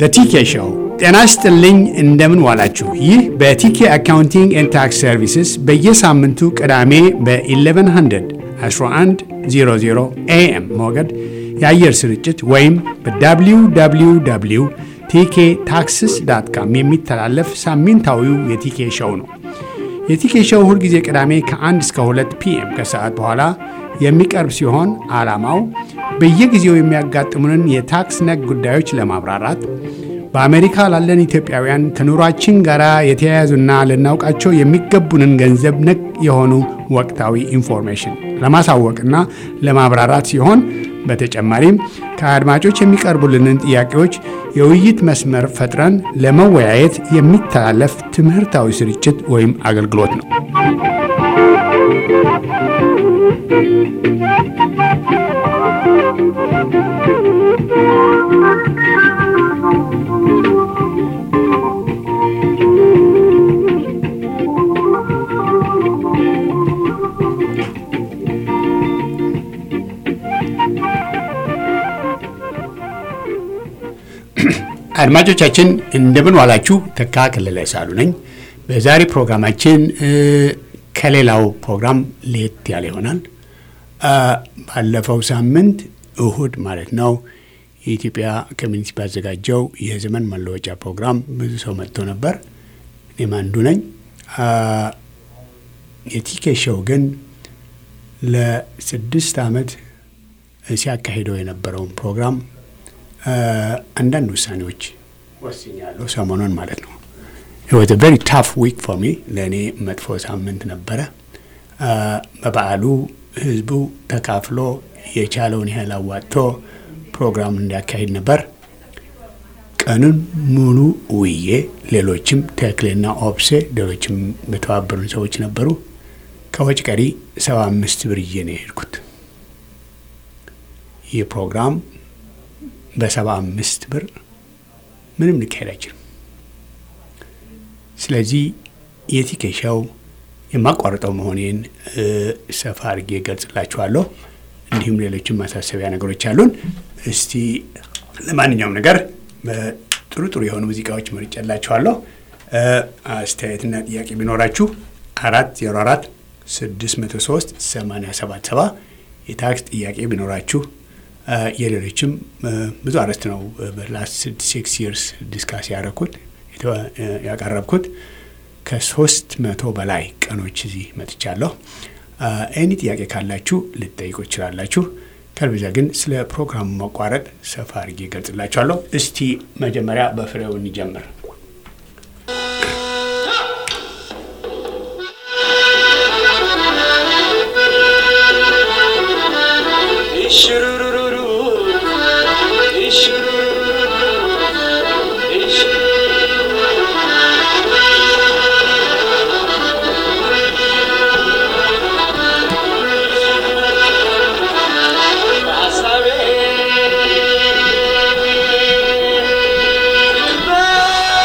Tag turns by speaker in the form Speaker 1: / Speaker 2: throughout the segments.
Speaker 1: ቲኬ ሾው። ጤና ይስጥልኝ፣ እንደምን ዋላችሁ። ይህ በቲኬ አካውንቲንግ ኤንድ ታክስ ሰርቪስስ በየሳምንቱ ቅዳሜ በ1100 1100 ኤኤም ሞገድ የአየር ስርጭት ወይም በwww ቲኬ ታክስስ ዳት ካም የሚተላለፍ ሳምንታዊው የቲኬ ሾው ነው። የቲኬ ሾው ሁልጊዜ ቅዳሜ ከ1 እስከ 2 ፒኤም ከሰዓት በኋላ የሚቀርብ ሲሆን ዓላማው በየጊዜው የሚያጋጥሙንን የታክስ ነክ ጉዳዮች ለማብራራት በአሜሪካ ላለን ኢትዮጵያውያን ከኑሯችን ጋር የተያያዙና ልናውቃቸው የሚገቡንን ገንዘብ ነክ የሆኑ ወቅታዊ ኢንፎርሜሽን ለማሳወቅና ለማብራራት ሲሆን በተጨማሪም ከአድማጮች የሚቀርቡልንን ጥያቄዎች የውይይት መስመር ፈጥረን ለመወያየት የሚተላለፍ ትምህርታዊ ስርጭት ወይም አገልግሎት ነው። አድማጮቻችን እንደምን ዋላችሁ። ተካ ከለለ ሳሉ ነኝ። በዛሬ ፕሮግራማችን ከሌላው ፕሮግራም ለየት ያለ ይሆናል። ባለፈው ሳምንት እሁድ ማለት ነው የኢትዮጵያ ኮሚኒቲ ባዘጋጀው የዘመን መለወጫ ፕሮግራም ብዙ ሰው መጥቶ ነበር። እኔም አንዱ ነኝ። የቲኬ ሾው ግን ለስድስት ዓመት ሲያካሂደው የነበረውን ፕሮግራም አንዳንድ ውሳኔዎች ወስኛለሁ። ሰሞኑን ማለት ነው። ወት ቨሪ ታፍ ዊክ ፎር ሚ ለእኔ መጥፎ ሳምንት ነበረ። በበዓሉ ህዝቡ ተካፍሎ የቻለውን ያህል አዋጥቶ ፕሮግራም እንዲያካሂድ ነበር። ቀኑን ሙሉ ውዬ፣ ሌሎችም ተክሌና ኦፕሴ፣ ሌሎችም በተባበሩን ሰዎች ነበሩ። ከወጭ ቀሪ ሰባ አምስት ብር ይዤ ነው የሄድኩት ይህ ፕሮግራም በሰባ አምስት ብር ምንም ሊካሄድ አይችልም። ስለዚህ የቲኬ ሾው የማቋርጠው መሆኔን ሰፋ አድርጌ ገልጽላችኋለሁ። እንዲሁም ሌሎችም ማሳሰቢያ ነገሮች አሉን። እስቲ ለማንኛውም ነገር ጥሩ ጥሩ የሆኑ ሙዚቃዎች መርጬላችኋለሁ። አስተያየትና ጥያቄ ቢኖራችሁ አራት ዜሮ አራት ስድስት መቶ ሶስት ሰማንያ ሰባት ሰባ የታክስ ጥያቄ ቢኖራችሁ የሌሎችም ብዙ አርዕስት ነው በላስት ሲክስ ይርስ ዲስካስ ያደረኩት ያቀረብኩት ከሶስት መቶ በላይ ቀኖች እዚህ መጥቻለሁ። ኤኒ ጥያቄ ካላችሁ ልጠይቁ ይችላላችሁ። ከልብዛ ግን ስለ ፕሮግራሙ መቋረጥ ሰፋ አድርጌ ገልጽላችኋለሁ። እስቲ መጀመሪያ በፍሬው እንጀምር።
Speaker 2: Bye.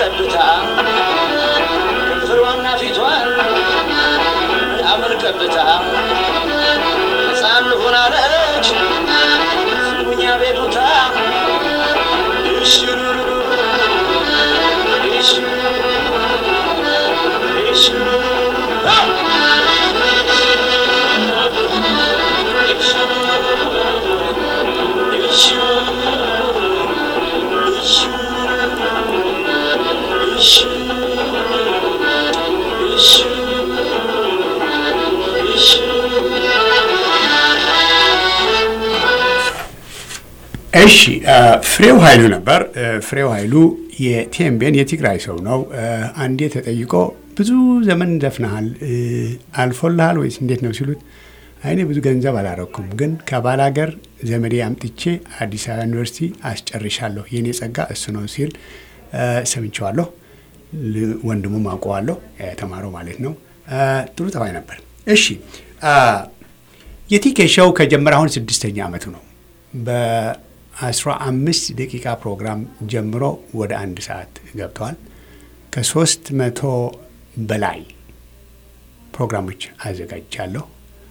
Speaker 2: ቀብታ ከንፈሯና ፊቷን ምናምን ቀብታ ሕፃን ልሆን አለች ስሙኛ ቤቱታ እሽሩሩ እሽሩሩ እሽሩሩ
Speaker 1: እሺ ፍሬው ኃይሉ ነበር። ፍሬው ኃይሉ የቴምቤን የትግራይ ሰው ነው። አንዴ ተጠይቆ ብዙ ዘመን ዘፍነሃል አልፎልሃል ወይስ እንዴት ነው ሲሉት አይኔ ብዙ ገንዘብ አላረኩም፣ ግን ከባላገር ዘመዴ አምጥቼ አዲስ አበባ ዩኒቨርሲቲ አስጨርሻለሁ። የእኔ ጸጋ እሱ ነው ሲል ሰምቼዋለሁ። ወንድሙም አውቀዋለሁ፣ የተማረው ማለት ነው። ጥሩ ጠባይ ነበር። እሺ የቲኬ ሾው ከጀመረ አሁን ስድስተኛ ዓመቱ ነው። በአስራ አምስት ደቂቃ ፕሮግራም ጀምሮ ወደ አንድ ሰዓት ገብተዋል። ከሶስት መቶ በላይ ፕሮግራሞች አዘጋጅቻለሁ።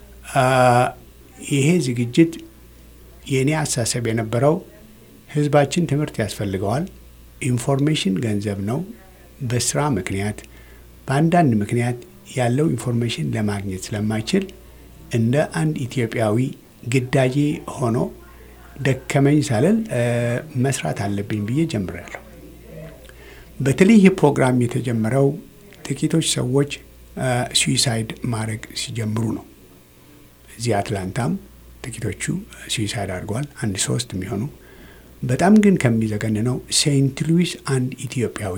Speaker 1: ይሄ ዝግጅት የእኔ አሳሰብ የነበረው ህዝባችን ትምህርት ያስፈልገዋል። ኢንፎርሜሽን ገንዘብ ነው። በስራ ምክንያት በአንዳንድ ምክንያት ያለው ኢንፎርሜሽን ለማግኘት ስለማይችል እንደ አንድ ኢትዮጵያዊ ግዳጄ ሆኖ ደከመኝ ሳልል መስራት አለብኝ ብዬ ጀምሬያለሁ። በተለይ ይህ ፕሮግራም የተጀመረው ጥቂቶች ሰዎች ስዊሳይድ ማድረግ ሲጀምሩ ነው። እዚህ አትላንታም ጥቂቶቹ ስዊሳይድ አድርገዋል፣ አንድ ሶስት የሚሆኑ በጣም ግን ከሚዘገንነው ሴንት ሉዊስ አንድ ኢትዮጵያዊ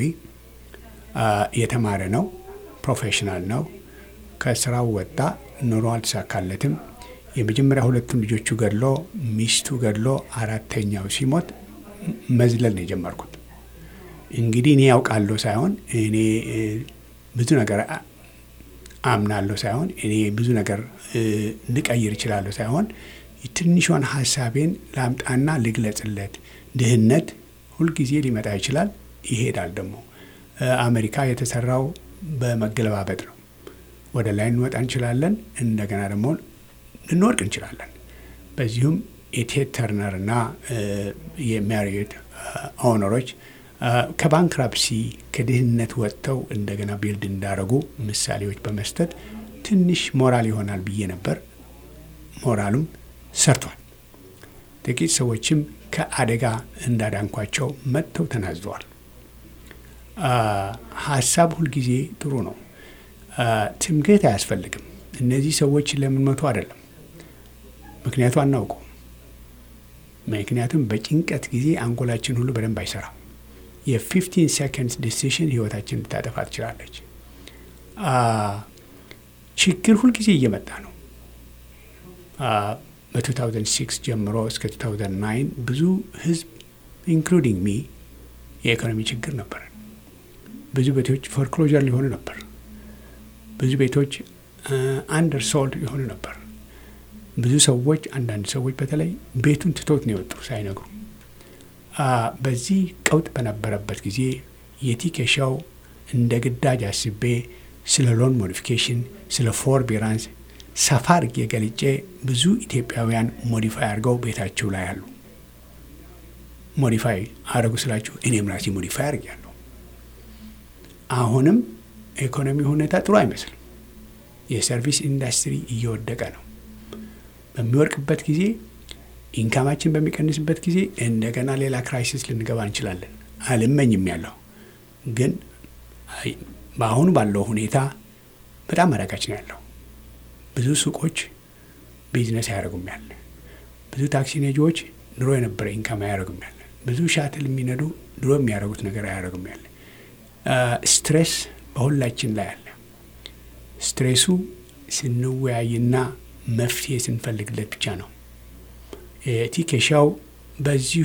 Speaker 1: የተማረ ነው፣ ፕሮፌሽናል ነው። ከስራው ወጣ፣ ኑሮ አልተሳካለትም። የመጀመሪያ ሁለቱን ልጆቹ ገድሎ ሚስቱ ገድሎ አራተኛው ሲሞት መዝለል ነው የጀመርኩት። እንግዲህ እኔ ያውቃለሁ ሳይሆን እኔ ብዙ ነገር አምናለሁ ሳይሆን እኔ ብዙ ነገር ልቀይር እችላለሁ ሳይሆን ትንሿን ሀሳቤን ላምጣና ልግለጽለት። ድህነት ሁልጊዜ ሊመጣ ይችላል፣ ይሄዳል። ደግሞ አሜሪካ የተሰራው በመገለባበጥ ነው። ወደ ላይ እንወጣ እንችላለን፣ እንደገና ደግሞ ልንወድቅ እንችላለን። በዚሁም የቴድ ተርነር እና የማሪዮት ኦነሮች ከባንክራፕሲ ከድህነት ወጥተው እንደገና ቢልድ እንዳደረጉ ምሳሌዎች በመስጠት ትንሽ ሞራል ይሆናል ብዬ ነበር። ሞራሉም ሰርቷል። ጥቂት ሰዎችም ከአደጋ እንዳዳንኳቸው መጥተው ተናዘዋል። ሀሳብ ሁልጊዜ ጥሩ ነው። ትምክህት አያስፈልግም። እነዚህ ሰዎች ለምን መቶ አይደለም፣ ምክንያቱ አናውቀውም። ምክንያቱም በጭንቀት ጊዜ አንጎላችን ሁሉ በደንብ አይሰራም። የፊፍቲን ሴኮንድስ ዲሲሽን ህይወታችን ልታጠፋ ትችላለች። ችግር ሁልጊዜ እየመጣ ነው። በ2006 ጀምሮ እስከ 2009 ብዙ ህዝብ ኢንክሉዲንግ ሚ የኢኮኖሚ ችግር ነበር። ብዙ ቤቶች ፎርክሎጀር ሊሆኑ ነበር። ብዙ ቤቶች አንደር ሶልድ የሆኑ ነበር። ብዙ ሰዎች አንዳንድ ሰዎች በተለይ ቤቱን ትቶት ነው የወጡ ሳይነግሩ። በዚህ ቀውጥ በነበረበት ጊዜ የቲኬሻው እንደ ግዳጅ አስቤ ስለ ሎን ሞዲፊኬሽን፣ ስለ ፎርቢራንስ ሰፋ አድርጌ ገልጬ ብዙ ኢትዮጵያውያን ሞዲፋይ አድርገው ቤታቸው ላይ አሉ። ሞዲፋይ አድርጉ ስላችሁ እኔም ራሴ ሞዲፋይ አድርጌያለሁ። አሁንም ኢኮኖሚ ሁኔታ ጥሩ አይመስልም። የሰርቪስ ኢንዱስትሪ እየወደቀ ነው። በሚወድቅበት ጊዜ ኢንካማችን በሚቀንስበት ጊዜ እንደገና ሌላ ክራይሲስ ልንገባ እንችላለን። አልመኝም ያለው ግን በአሁኑ ባለው ሁኔታ በጣም አዳጋች ነው ያለው። ብዙ ሱቆች ቢዝነስ አያደርጉም ያለ፣ ብዙ ታክሲ ነጂዎች ድሮ የነበረ ኢንካም አያደርጉም ያለ፣ ብዙ ሻትል የሚነዱ ድሮ የሚያደርጉት ነገር አያደርጉም ያለ። ስትሬስ በሁላችን ላይ አለ። ስትሬሱ ስንወያይና መፍትሄ ስንፈልግለት ብቻ ነው። ቲኬሻው በዚሁ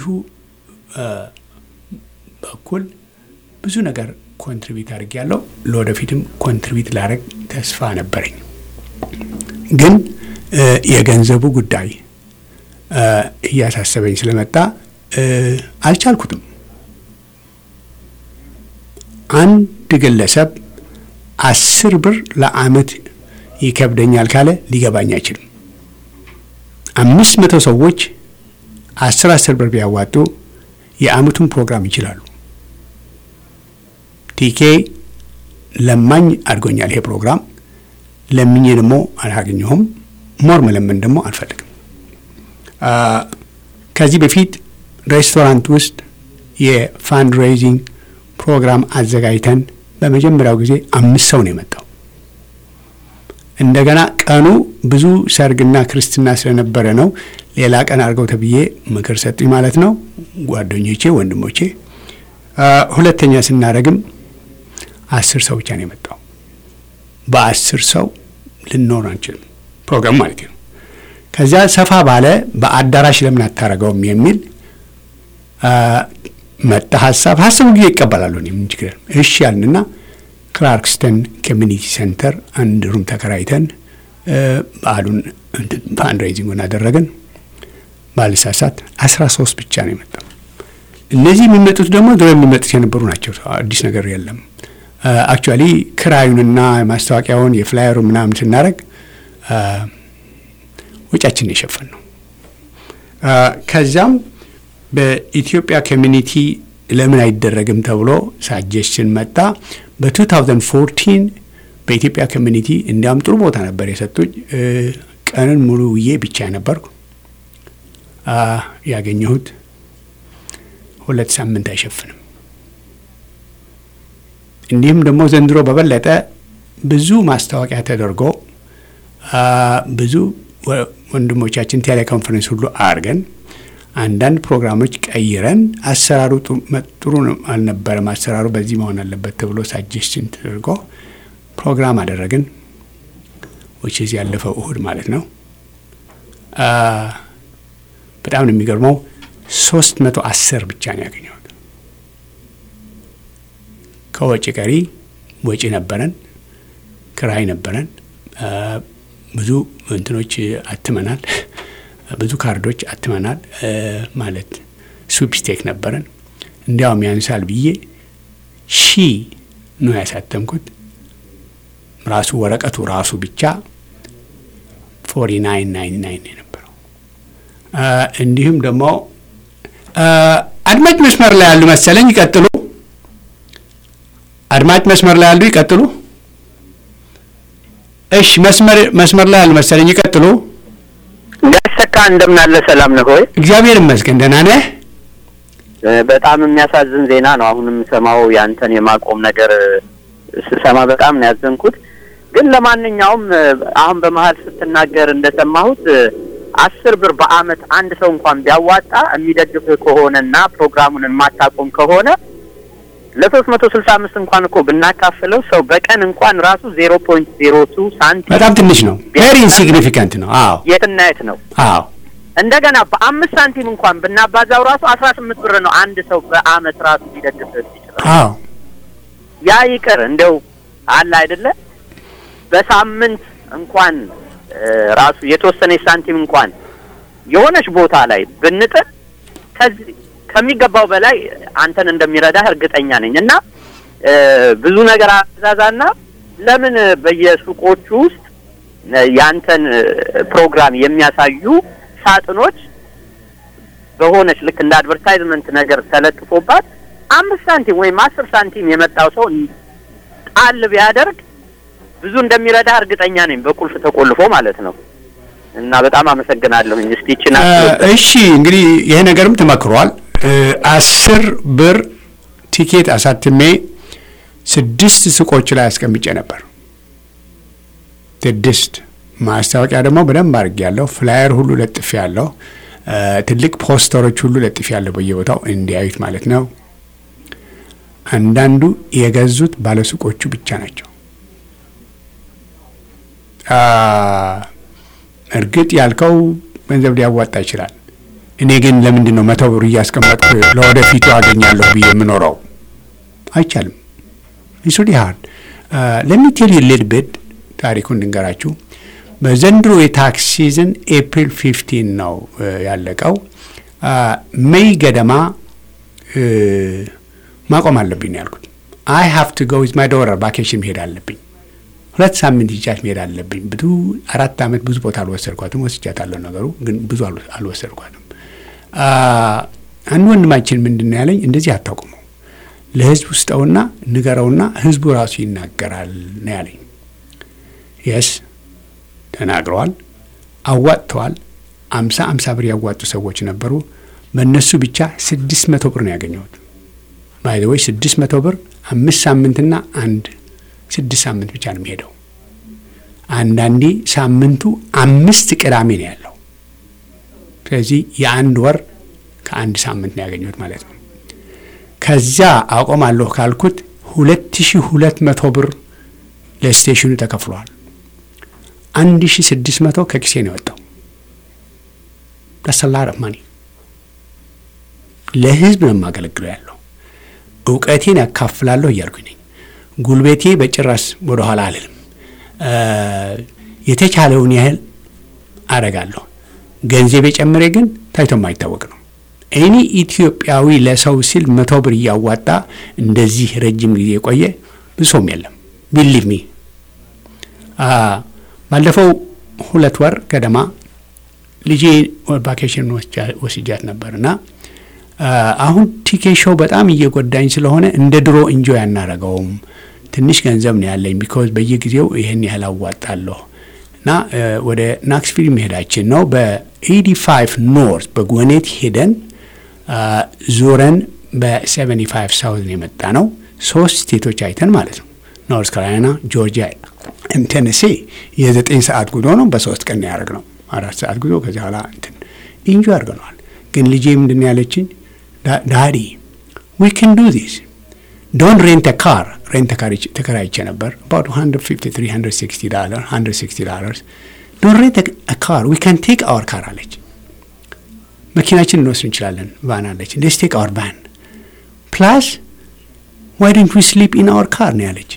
Speaker 1: በኩል ብዙ ነገር ኮንትሪቢዩት አድርግ ያለው ለወደፊትም ኮንትሪቢዩት ላደርግ ተስፋ ነበረኝ። ግን የገንዘቡ ጉዳይ እያሳሰበኝ ስለመጣ አልቻልኩትም። አንድ ግለሰብ አስር ብር ለአመት ይከብደኛል ካለ ሊገባኝ አይችልም። አምስት መቶ ሰዎች አስር አስር ብር ቢያዋጡ የአመቱን ፕሮግራም ይችላሉ። ቲኬ ለማኝ አድጎኛል ይሄ ፕሮግራም ለምኜ ደግሞ አላገኘሁም። ሞር መለመን ደግሞ አልፈልግም። ከዚህ በፊት ሬስቶራንት ውስጥ የፋንድ ሬይዚንግ ፕሮግራም አዘጋጅተን በመጀመሪያው ጊዜ አምስት ሰው ነው የመጣው። እንደገና ቀኑ ብዙ ሰርግና ክርስትና ስለነበረ ነው ሌላ ቀን አድርገው ተብዬ ምክር ሰጡኝ ማለት ነው ጓደኞቼ፣ ወንድሞቼ። ሁለተኛ ስናደርግም አስር ሰው ብቻ ነው የመጣው። በአስር ሰው ልንኖር አንችልም፣ ፕሮግራም ማለት ነው። ከዚያ ሰፋ ባለ በአዳራሽ ለምን አታረገውም የሚል መጣ ሀሳብ። ሀሳቡ ጊዜ ይቀበላሉ። ምን ችግር እሺ ያልንና ክላርክስተን ኮሚኒቲ ሴንተር አንድ ሩም ተከራይተን በዓሉን ፋንድሬዚንጉን አደረግን። ባልሳሳት አስራ ሶስት ብቻ ነው የመጣው። እነዚህ የሚመጡት ደግሞ ድሮ የሚመጡት የነበሩ ናቸው። አዲስ ነገር የለም። አክቹዋሊ ክራዩንና ማስታወቂያውን የፍላየሩ ምናምን ስናደርግ ወጪያችን የሸፈን ነው። ከዚያም በኢትዮጵያ ኮሚኒቲ ለምን አይደረግም ተብሎ ሳጀሽን መጣ። በ2014 በኢትዮጵያ ኮሚኒቲ እንዲያውም ጥሩ ቦታ ነበር የሰጡኝ። ቀንን ሙሉ ውዬ ብቻ ነበርኩ ያገኘሁት ሁለት ሳምንት አይሸፍንም። እንዲሁም ደግሞ ዘንድሮ በበለጠ ብዙ ማስታወቂያ ተደርጎ ብዙ ወንድሞቻችን ቴሌኮንፈረንስ ሁሉ አድርገን አንዳንድ ፕሮግራሞች ቀይረን አሰራሩ ጥሩ አልነበረም፣ አሰራሩ በዚህ መሆን አለበት ተብሎ ሳጀስትን ተደርጎ ፕሮግራም አደረግን። ዊችዝ ያለፈው እሁድ ማለት ነው። በጣም ነው የሚገርመው። ሶስት መቶ አስር ብቻ ነው ያገኘሁት። ከወጪ ቀሪ ወጪ ነበረን፣ ክራይ ነበረን፣ ብዙ እንትኖች አትመናል ብዙ ካርዶች አትመናል። ማለት ስዊፕስቴክ ነበረን። እንዲያውም ያንሳል ብዬ ሺ ነው ያሳተምኩት። ራሱ ወረቀቱ ራሱ ብቻ ፎርቲ ናይን ናይን ናይን የነበረው። እንዲሁም ደግሞ አድማጭ መስመር ላይ ያሉ መሰለኝ። ይቀጥሉ። አድማጭ መስመር ላይ ያሉ ይቀጥሉ። እሺ፣ መስመር መስመር ላይ ያሉ መሰለኝ። ይቀጥሉ።
Speaker 3: እንዳሰካ እንደምን አለ? ሰላም ነህ ሆይ?
Speaker 1: እግዚአብሔር ይመስገን ደህና ነህ?
Speaker 3: በጣም የሚያሳዝን ዜና ነው አሁን የምሰማው ያንተን የማቆም ነገር ስሰማ በጣም ነው ያዘንኩት። ግን ለማንኛውም አሁን በመሀል ስትናገር እንደሰማሁት አስር ብር በአመት አንድ ሰው እንኳን ቢያዋጣ የሚደግፍህ ከሆነና ፕሮግራሙን የማታቆም ከሆነ ለሶስት መቶ ስልሳ አምስት እንኳን እኮ ብናካፍለው ሰው በቀን እንኳን ራሱ ዜሮ ፖይንት ዜሮ ቱ ሳንቲም
Speaker 1: በጣም ትንሽ ነው። ቬሪ ኢንሲግኒፊካንት ነው። አዎ
Speaker 3: የትና የት ነው።
Speaker 1: አዎ
Speaker 3: እንደገና በአምስት ሳንቲም እንኳን ብናባዛው ራሱ አስራ ስምንት ብር ነው አንድ ሰው በአመት ራሱ ሊደግፍ ይችላል።
Speaker 1: አዎ
Speaker 3: ያ ይቅር እንደው አለ አይደለ በሳምንት እንኳን ራሱ የተወሰነች ሳንቲም እንኳን የሆነች ቦታ ላይ ብንጥል ከዚህ ከሚገባው በላይ አንተን እንደሚረዳህ እርግጠኛ ነኝ። እና ብዙ ነገር አዛዛና ለምን በየሱቆቹ ውስጥ ያንተን ፕሮግራም የሚያሳዩ ሳጥኖች በሆነች ልክ እንደ አድቨርታይዝመንት ነገር ተለጥፎባት አምስት ሳንቲም ወይም አስር ሳንቲም የመጣው ሰው ጣል ቢያደርግ ብዙ እንደሚረዳ እርግጠኛ ነኝ። በቁልፍ ተቆልፎ ማለት ነው። እና በጣም አመሰግናለሁኝ። እስቲ ይችን
Speaker 1: እሺ፣ እንግዲህ ይሄ ነገርም ተመክሯል። አስር ብር ቲኬት አሳትሜ ስድስት ሱቆች ላይ አስቀምጬ ነበር። ስድስት ማስታወቂያ ደግሞ በደንብ አድርጌ ያለሁ ፍላየር ሁሉ ለጥፌ ያለሁ ትልቅ ፖስተሮች ሁሉ ለጥፌ ያለሁ በየቦታው እንዲያዩት ማለት ነው። አንዳንዱ የገዙት ባለሱቆቹ ብቻ ናቸው። እርግጥ ያልከው ገንዘብ ሊያዋጣ ይችላል። እኔ ግን ለምንድን ነው መቶ ብር እያስቀመጥኩ ለወደፊቱ አገኛለሁ ብዬ የምኖረው? አይቻልም። ኢሱዲ ሀርድ ለሚቴል ሊድ ቤት ታሪኩን እንድንገራችሁ። በዘንድሮ የታክስ ሲዝን ኤፕሪል ፊፍቲን ነው ያለቀው። ሜይ ገደማ ማቆም አለብኝ ነው ያልኩት። አይ ሃቭ ቱ ጎ ዊዝ ማይ ዶተር ቫኬሽን መሄድ አለብኝ። ሁለት ሳምንት ይቻት መሄድ አለብኝ። ብዙ አራት ዓመት ብዙ ቦታ አልወሰድኳትም። ወስጃታለሁ ነገሩ ግን ብዙ አልወ- አልወሰድኳትም። አ፣ አንድ ወንድማችን ምንድን ነው ያለኝ፣ እንደዚህ አታውቁመው ለህዝብ ውስጠውና ንገረውና ህዝቡ ራሱ ይናገራል ነው ያለኝ። የስ ተናግረዋል፣ አዋጥተዋል። አምሳ አምሳ ብር ያዋጡ ሰዎች ነበሩ። በእነሱ ብቻ ስድስት መቶ ብር ነው ያገኘሁት። ባይዘወይ ስድስት መቶ ብር አምስት ሳምንትና አንድ ስድስት ሳምንት ብቻ ነው የሚሄደው። አንዳንዴ ሳምንቱ አምስት ቅዳሜ ነው ያለው። ስለዚህ የአንድ ወር ከአንድ ሳምንት ነው ያገኘሁት ማለት ነው። ከዚያ አቆማለሁ ካልኩት ሁለት ሺ ሁለት መቶ ብር ለስቴሽኑ ተከፍሏል። አንድ ሺ ስድስት መቶ ከኪሴ ነው የወጣው። ደሰላር ማኒ ለህዝብ ነው የማገለግለው ያለው እውቀቴን ያካፍላለሁ እያልኩኝ ነኝ። ጉልበቴ በጭራሽ ወደ ኋላ አልልም። እ፣ የተቻለውን ያህል አረጋለሁ። ገንዘቤ ጨምሬ ግን ታይቶ የማይታወቅ ነው። እኔ ኢትዮጵያዊ ለሰው ሲል መቶ ብር እያዋጣ እንደዚህ ረጅም ጊዜ የቆየ ብዙ ሰውም የለም። ቢሊቭ ሚ ባለፈው ሁለት ወር ገደማ ልጄ ቫኬሽን ወስጃት ነበር እና አ፣ አሁን ቲኬ ሾው በጣም እየጎዳኝ ስለሆነ እንደ ድሮ እንጆይ አናረገውም። ትንሽ ገንዘብ ነው ያለኝ ቢኮዝ በየጊዜው ይህን ያህል አዋጣለሁ እና እ፣ ወደ ናክስቪል መሄዳችን ነው። በ85 ኖርት በጎኔት ሄደን አ፣ ዞረን በ75 ሳውዝን የመጣ ነው። ሶስት ስቴቶች አይተን ማለት ነው። ኖርት ካሮላይና፣ ጆርጂያ፣ ቴነሴ የዘጠኝ ሰዓት ጉዞ ነው። በሶስት ቀን ነው ያደረግነው። አራት ሰዓት ጉዞ ከዚህ በኋላ እንትን ኢንጆይ አድርገነዋል። ግን ልጄ ምንድን ነው ያለችኝ? ዳዲ ዊ ካን ዱ ዚስ ዶንት ሬንት ካር ሬንት ተከራይቼ ነበር about 150 360 ዶላር 160 ዶላርስ ዶንት ሬንት ካር ዊ ካን ቴክ አወር ካር አለች። መኪናችን እንወስድ እንችላለን። ቫን አለች። ሌትስ ቴክ አወር ቫን ፕላስ ዋይ ዶንት ዊ ስሊፕ ኢን አወር ካር ነው ያለች።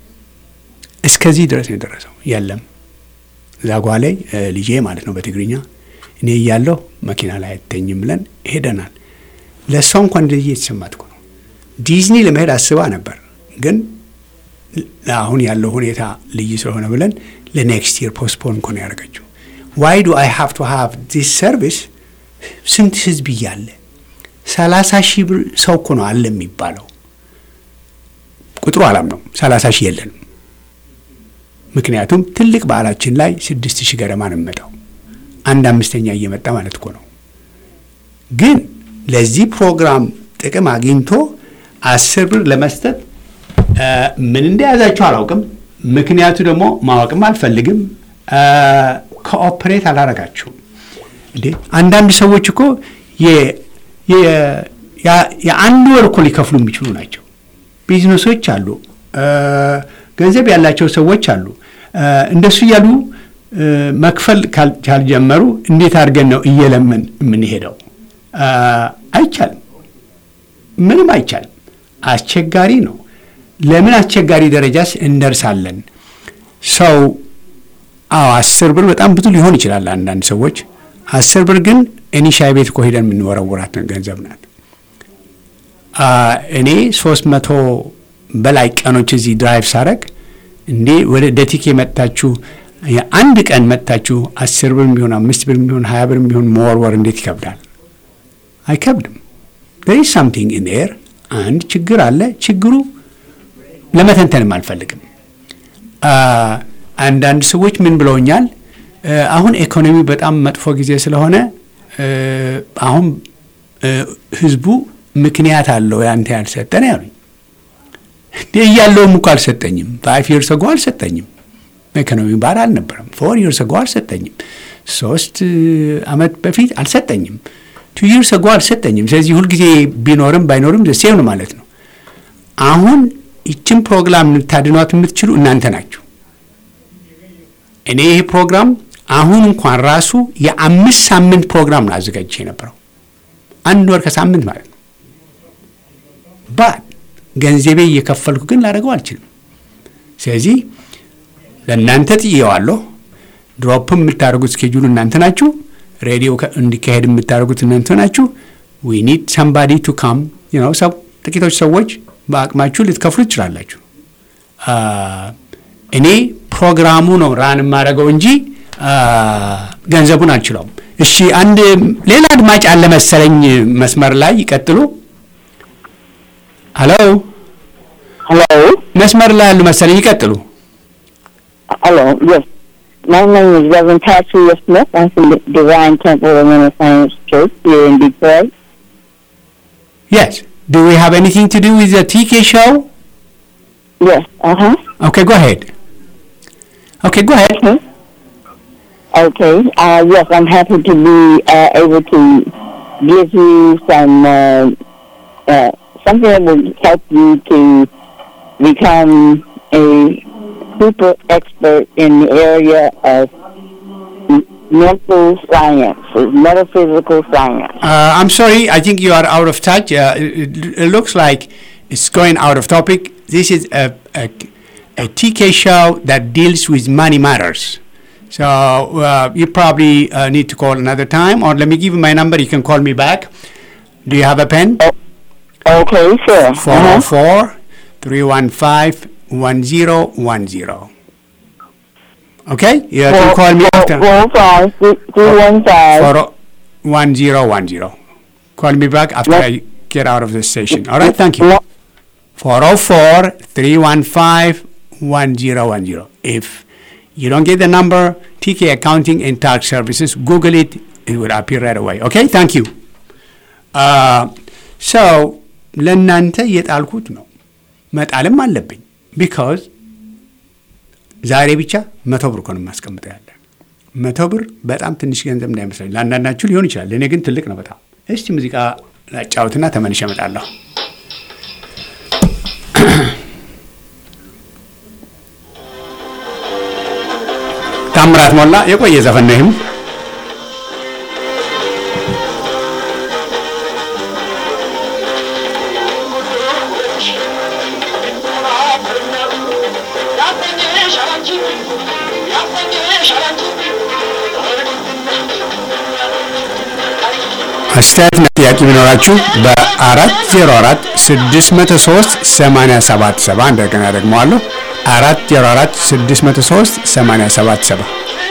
Speaker 1: እስከዚህ ድረስ ነው የደረሰው። የለም ዛጓ ላይ እ፣ ልጄ ማለት ነው በትግርኛ እኔ እያለሁ መኪና ላይ አይተኝም ብለን ሄደናል። ለእሷ እንኳን እንደዚህ የተሰማት እኮ ነው። ዲዝኒ ለመሄድ አስባ ነበር፣ ግን አሁን ያለው ሁኔታ ልዩ ስለሆነ ብለን ለኔክስት ይር ፖስትፖን እኮ ነው ያደረገችው። ዋይ ዱ አይ ሃቭ ቱ ሃቭ ዲስ ሰርቪስ? ስንት ህዝብ እያለ ሰላሳ ሺህ ብር ሰው እኮ ነው አለ የሚባለው። ቁጥሩ አላም ነው ሰላሳ ሺህ የለንም። ምክንያቱም ትልቅ በዓላችን ላይ ስድስት ሺህ ገደማ ነው የሚመጣው። አንድ አምስተኛ እየመጣ ማለት እኮ ነው። ግን ለዚህ ፕሮግራም ጥቅም አግኝቶ አስር ብር ለመስጠት እ፣ ምን እንደያዛቸው አላውቅም። ምክንያቱ ደግሞ ማወቅም አልፈልግም። እ፣ ኮኦፕሬት አላረጋችሁም እንዴ? አንዳንድ ሰዎች እኮ የ- የ- ያ- የአንድ ወር እኮ ሊከፍሉ የሚችሉ ናቸው። ቢዝነሶች አሉ፣ እ፣ ገንዘብ ያላቸው ሰዎች አሉ። እ፣ እንደሱ እያሉ እ፣ መክፈል ካል- ካልጀመሩ እንዴት አድርገን ነው እየለመን የምንሄደው? እ፣ አይቻልም። ምንም አይቻልም። አስቸጋሪ ነው። ለምን አስቸጋሪ ደረጃስ እንደርሳለን? ሰው አዎ አስር ብር በጣም ብዙ ሊሆን ይችላል አንዳንድ ሰዎች። አስር ብር ግን እኔ ሻይ ቤት እኮ ሄደን የምንወረውራት ገንዘብ ናት። አ፣ እኔ ሶስት መቶ በላይ ቀኖች እዚህ ድራይቭ ሳረግ እንዴ ወደ ደቲኬ መጥታችሁ የአንድ ቀን መጥታችሁ አስር ብር የሚሆን አምስት ብር የሚሆን ሀያ ብር የሚሆን መወርወር እንዴት ይከብዳል? አይከብድም። there is something in there አንድ ችግር አለ። ችግሩ ለመተንተንም አልፈልግም። አ፣ አንዳንድ ሰዎች ምን ብለውኛል? እ፣ አሁን ኢኮኖሚ በጣም መጥፎ ጊዜ ስለሆነ እ፣ አሁን እ፣ ህዝቡ ምክንያት አለው ያንተ ያልሰጠን ያሉኝ። እንዴ እያለውም እኮ አልሰጠኝም። ፋይቭ ይርስ አጎ አልሰጠኝም። ኢኮኖሚ ባር አልነበረም። ፎር ይርስ አጎ አልሰጠኝም። ሶስት አመት በፊት አልሰጠኝም። ቱ ይርስ አጎ አልሰጠኝም። ስለዚህ ሁልጊዜ ቢኖርም ባይኖርም ሴም ነው ማለት ነው። አሁን ይችን ፕሮግራም ልታድኗት የምትችሉ እናንተ ናችሁ። እኔ ይህ ፕሮግራም አሁን እንኳን ራሱ የአምስት ሳምንት ፕሮግራም ነው አዘጋጅቼ የነበረው አንድ ወር ከሳምንት ማለት ነው። ባት ገንዘቤ እየከፈልኩ ግን ላደርገው አልችልም። ስለዚህ ለእናንተ ጥዬዋለሁ። ድሮፕም የምታደርጉት ስኬጁል እናንተ ናችሁ። ሬዲዮ ከ- እንዲካሄድ የምታደርጉት እናንተ ናችሁ። ዊ ኒድ ሰምባዲ ቱ ካም ነው። ሰው ጥቂቶች ሰዎች በአቅማችሁ ልትከፍሉ ትችላላችሁ። አ፣ እኔ ፕሮግራሙ ነው ራን የማደርገው እንጂ አ፣ ገንዘቡን አልችለውም። እሺ አንድ ሌላ አድማጭ አለ መሰለኝ መስመር ላይ ይቀጥሉ። ሄሎ
Speaker 4: Hello?
Speaker 1: መስመር ላይ ያሉ መሰለኝ ይቀጥሉ።
Speaker 4: Hello, yes. My name is Reverend Patricia Smith. I'm from the Divine Temple of Renaissance Church here in Detroit.
Speaker 1: Yes. Do we have anything to do with the TK show?
Speaker 4: Yes, uh-huh.
Speaker 1: Okay, go ahead. Okay, go ahead.
Speaker 4: Okay. Okay, uh, yes, I'm happy to be uh, able to give you some, uh, uh, something that will help you to become a super expert in the area of m- mental science, metaphysical science.
Speaker 1: Uh, I'm sorry, I think you are out of touch. Uh, it, it looks like it's going out of topic. This is a, a, a TK show that deals with money matters. So uh, you probably uh, need to call another time, or let me give you my number. You can call me back. Do you have a pen?
Speaker 4: Okay, sure. Uh-huh.
Speaker 1: 404 315 1010. Okay? You can call me after.
Speaker 4: Four five three three one five.
Speaker 1: for 1010. Call me back after
Speaker 4: What?
Speaker 1: I get out of the station. All right, thank you.
Speaker 4: What?
Speaker 1: 404 315 1010. If you don't get the number, TK Accounting and Tax Services, Google it, it will appear right away. Okay, thank you. Uh, so ለእናንተ የጣልኩት ነው መጣልም አለብኝ ቢካዝ ዛሬ ብቻ መቶ ብር እኮ ነው የማስቀምጠው ያለ መቶ ብር በጣም ትንሽ ገንዘብ እንዳይመስለኝ ለአንዳንዳችሁ ሊሆን ይችላል ለእኔ ግን ትልቅ ነው በጣም እስቲ ሙዚቃ ላጫውትና ተመልሼ እመጣለሁ ታምራት ሞላ የቆየ ዘፈን ነው ይህም አስተያየትና ጥያቄ ቢኖራችሁ በአራት ዜሮ አራት ስድስት መቶ ሶስት ሰማንያ ሰባት ሰባ እንደገና ደግመዋለሁ አራት ዜሮ አራት ስድስት መቶ ሶስት ሰማንያ ሰባት ሰባ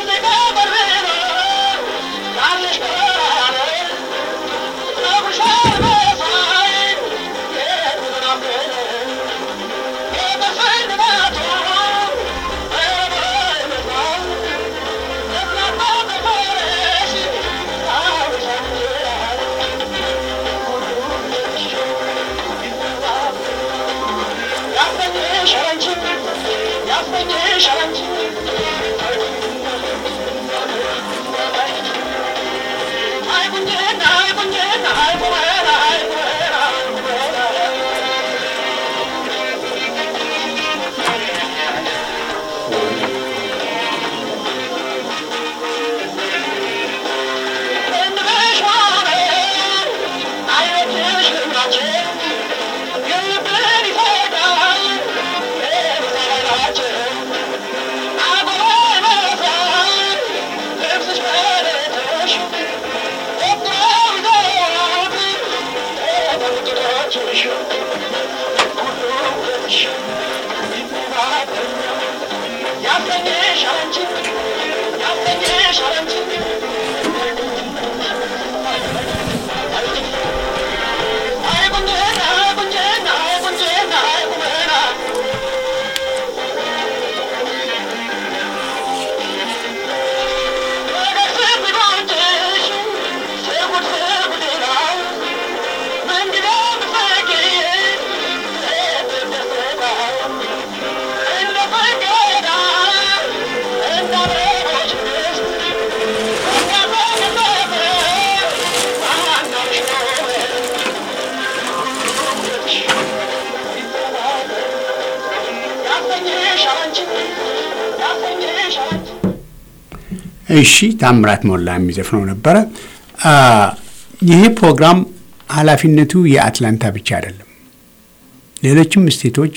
Speaker 1: እሺ ታምራት ሞላ የሚዘፍነው ነበረ አ፣ ይሄ ፕሮግራም ኃላፊነቱ የአትላንታ ብቻ አይደለም ሌሎችም ስቴቶች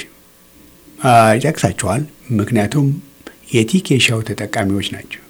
Speaker 1: አ፣ ይጠቅሳቸዋል ምክንያቱም የቲኬ ሻው ተጠቃሚዎች ናቸው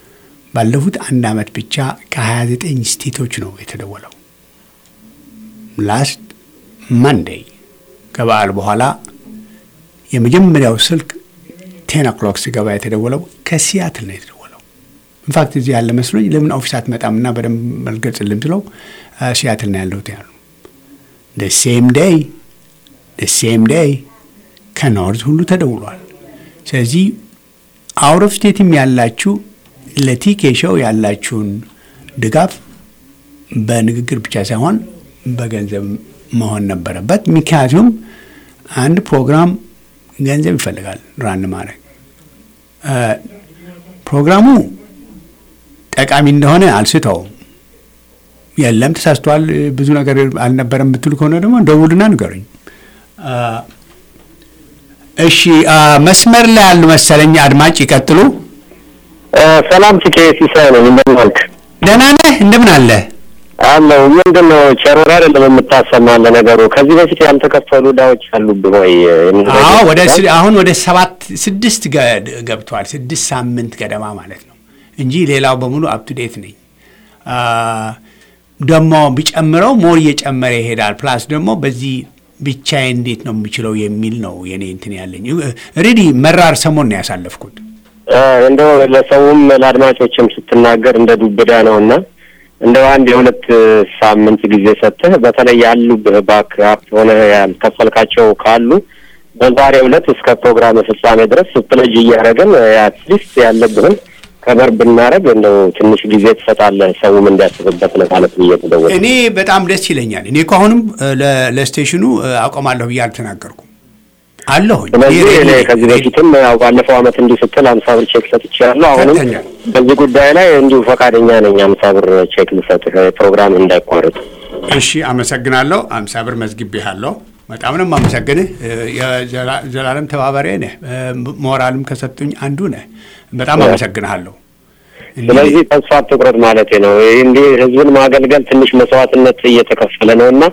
Speaker 1: ባለፉት አንድ ዓመት ብቻ ከ29 ስቴቶች ነው የተደወለው ላስት ማንዴይ ከበዓል በኋላ የመጀመሪያው ስልክ ቴን ኦክሎክ ሲገባ የተደወለው ከሲያትል ነው የተደወለው። ኢንፋክት እዚህ ያለ መስሎኝ ለምን ኦፊስ አትመጣም እና በደንብ መልገጽልም ስለው ሲያትል ነው ያለሁት ያሉ ሴም ዴይ ሴም ዴይ ከኖርዝ ሁሉ ተደውሏል። ስለዚህ አውት ኦፍ ስቴትም ያላችሁ ለቲኬ ሾው ያላችሁን ድጋፍ በንግግር ብቻ ሳይሆን በገንዘብ መሆን ነበረበት። ምክንያቱም አንድ ፕሮግራም ገንዘብ ይፈልጋል ራን ማድረግ። ፕሮግራሙ ጠቃሚ እንደሆነ አልስተውም። የለም ተሳስቷል፣ ብዙ ነገር አልነበረም ብትሉ ከሆነ ደግሞ ደውልና ንገሩኝ። እሺ፣ መስመር ላይ ያሉ መሰለኝ አድማጭ ይቀጥሉ።
Speaker 5: ሰላም ቲኬ ሲሳይ ነኝ። እንደምን ዋልክ?
Speaker 1: ደህና ነህ? እንደምን አለ
Speaker 5: አለው። ምንድን ነው ቸሮራ አይደለም የምታሰማን? ለነገሩ ከዚህ በፊት ያልተከፈሉ ዕዳዎች አሉብህ ወይ?
Speaker 1: አዎ፣ ወደ አሁን ወደ ሰባት ስድስት ገብተዋል። ስድስት ሳምንት ገደማ ማለት ነው እንጂ ሌላው በሙሉ አፕቱዴት ነኝ። ደግሞ ቢጨምረው ሞር እየጨመረ ይሄዳል። ፕላስ ደግሞ በዚህ ብቻዬ እንዴት ነው የምችለው የሚል ነው የኔ እንትን ያለኝ። ሬዲ መራር ሰሞን ነው ያሳለፍኩት።
Speaker 5: እንደው ለሰውም ለአድማጮችም ስትናገር እንደ ዱብዳ ነው እና እንደው አንድ የሁለት ሳምንት ጊዜ ሰጥተህ በተለይ ያሉብህ ባክአፕ ሆነ ያልከፈልካቸው ካሉ በዛሬው ዕለት እስከ ፕሮግራም ፍጻሜ ድረስ ስትለጅ እያደረግን አትሊስት ያለብህን ከበር ብናደረግ እንደው ትንሽ ጊዜ ትሰጣለህ ሰውም እንዲያስብበት ለማለት ብዬ ተደወለ።
Speaker 1: እኔ በጣም ደስ ይለኛል። እኔ እኮ አሁንም ለስቴሽኑ አቆማለሁ ብዬ አልተናገርኩም አለሁኝ።
Speaker 5: ስለዚህ እኔ ከዚህ በፊትም ያው ባለፈው አመት እንዲህ ስትል አምሳ ብር ቼክ ሰጥቻለሁ። አሁንም
Speaker 1: ሰጥተኛል።
Speaker 5: በዚህ ጉዳይ ላይ እንዲሁ ፈቃደኛ ነኝ አምሳ ብር ቼክ ልሰጥህ ፕሮግራም እንዳይቋረጥ።
Speaker 1: እሺ፣ አመሰግናለሁ። አምሳ ብር መዝግቤሃለሁ። በጣም ነው የማመሰግንህ። የዘላለም ተባባሪ ነህ። ሞራልም ከሰጡኝ አንዱ ነህ። በጣም አመሰግንሃለሁ።
Speaker 5: ስለዚህ ተስፋ አትቁረጥ ማለቴ ነው። ይህ እንዲህ ህዝብን ማገልገል ትንሽ መስዋዕትነት እየተከፈለ ነው እና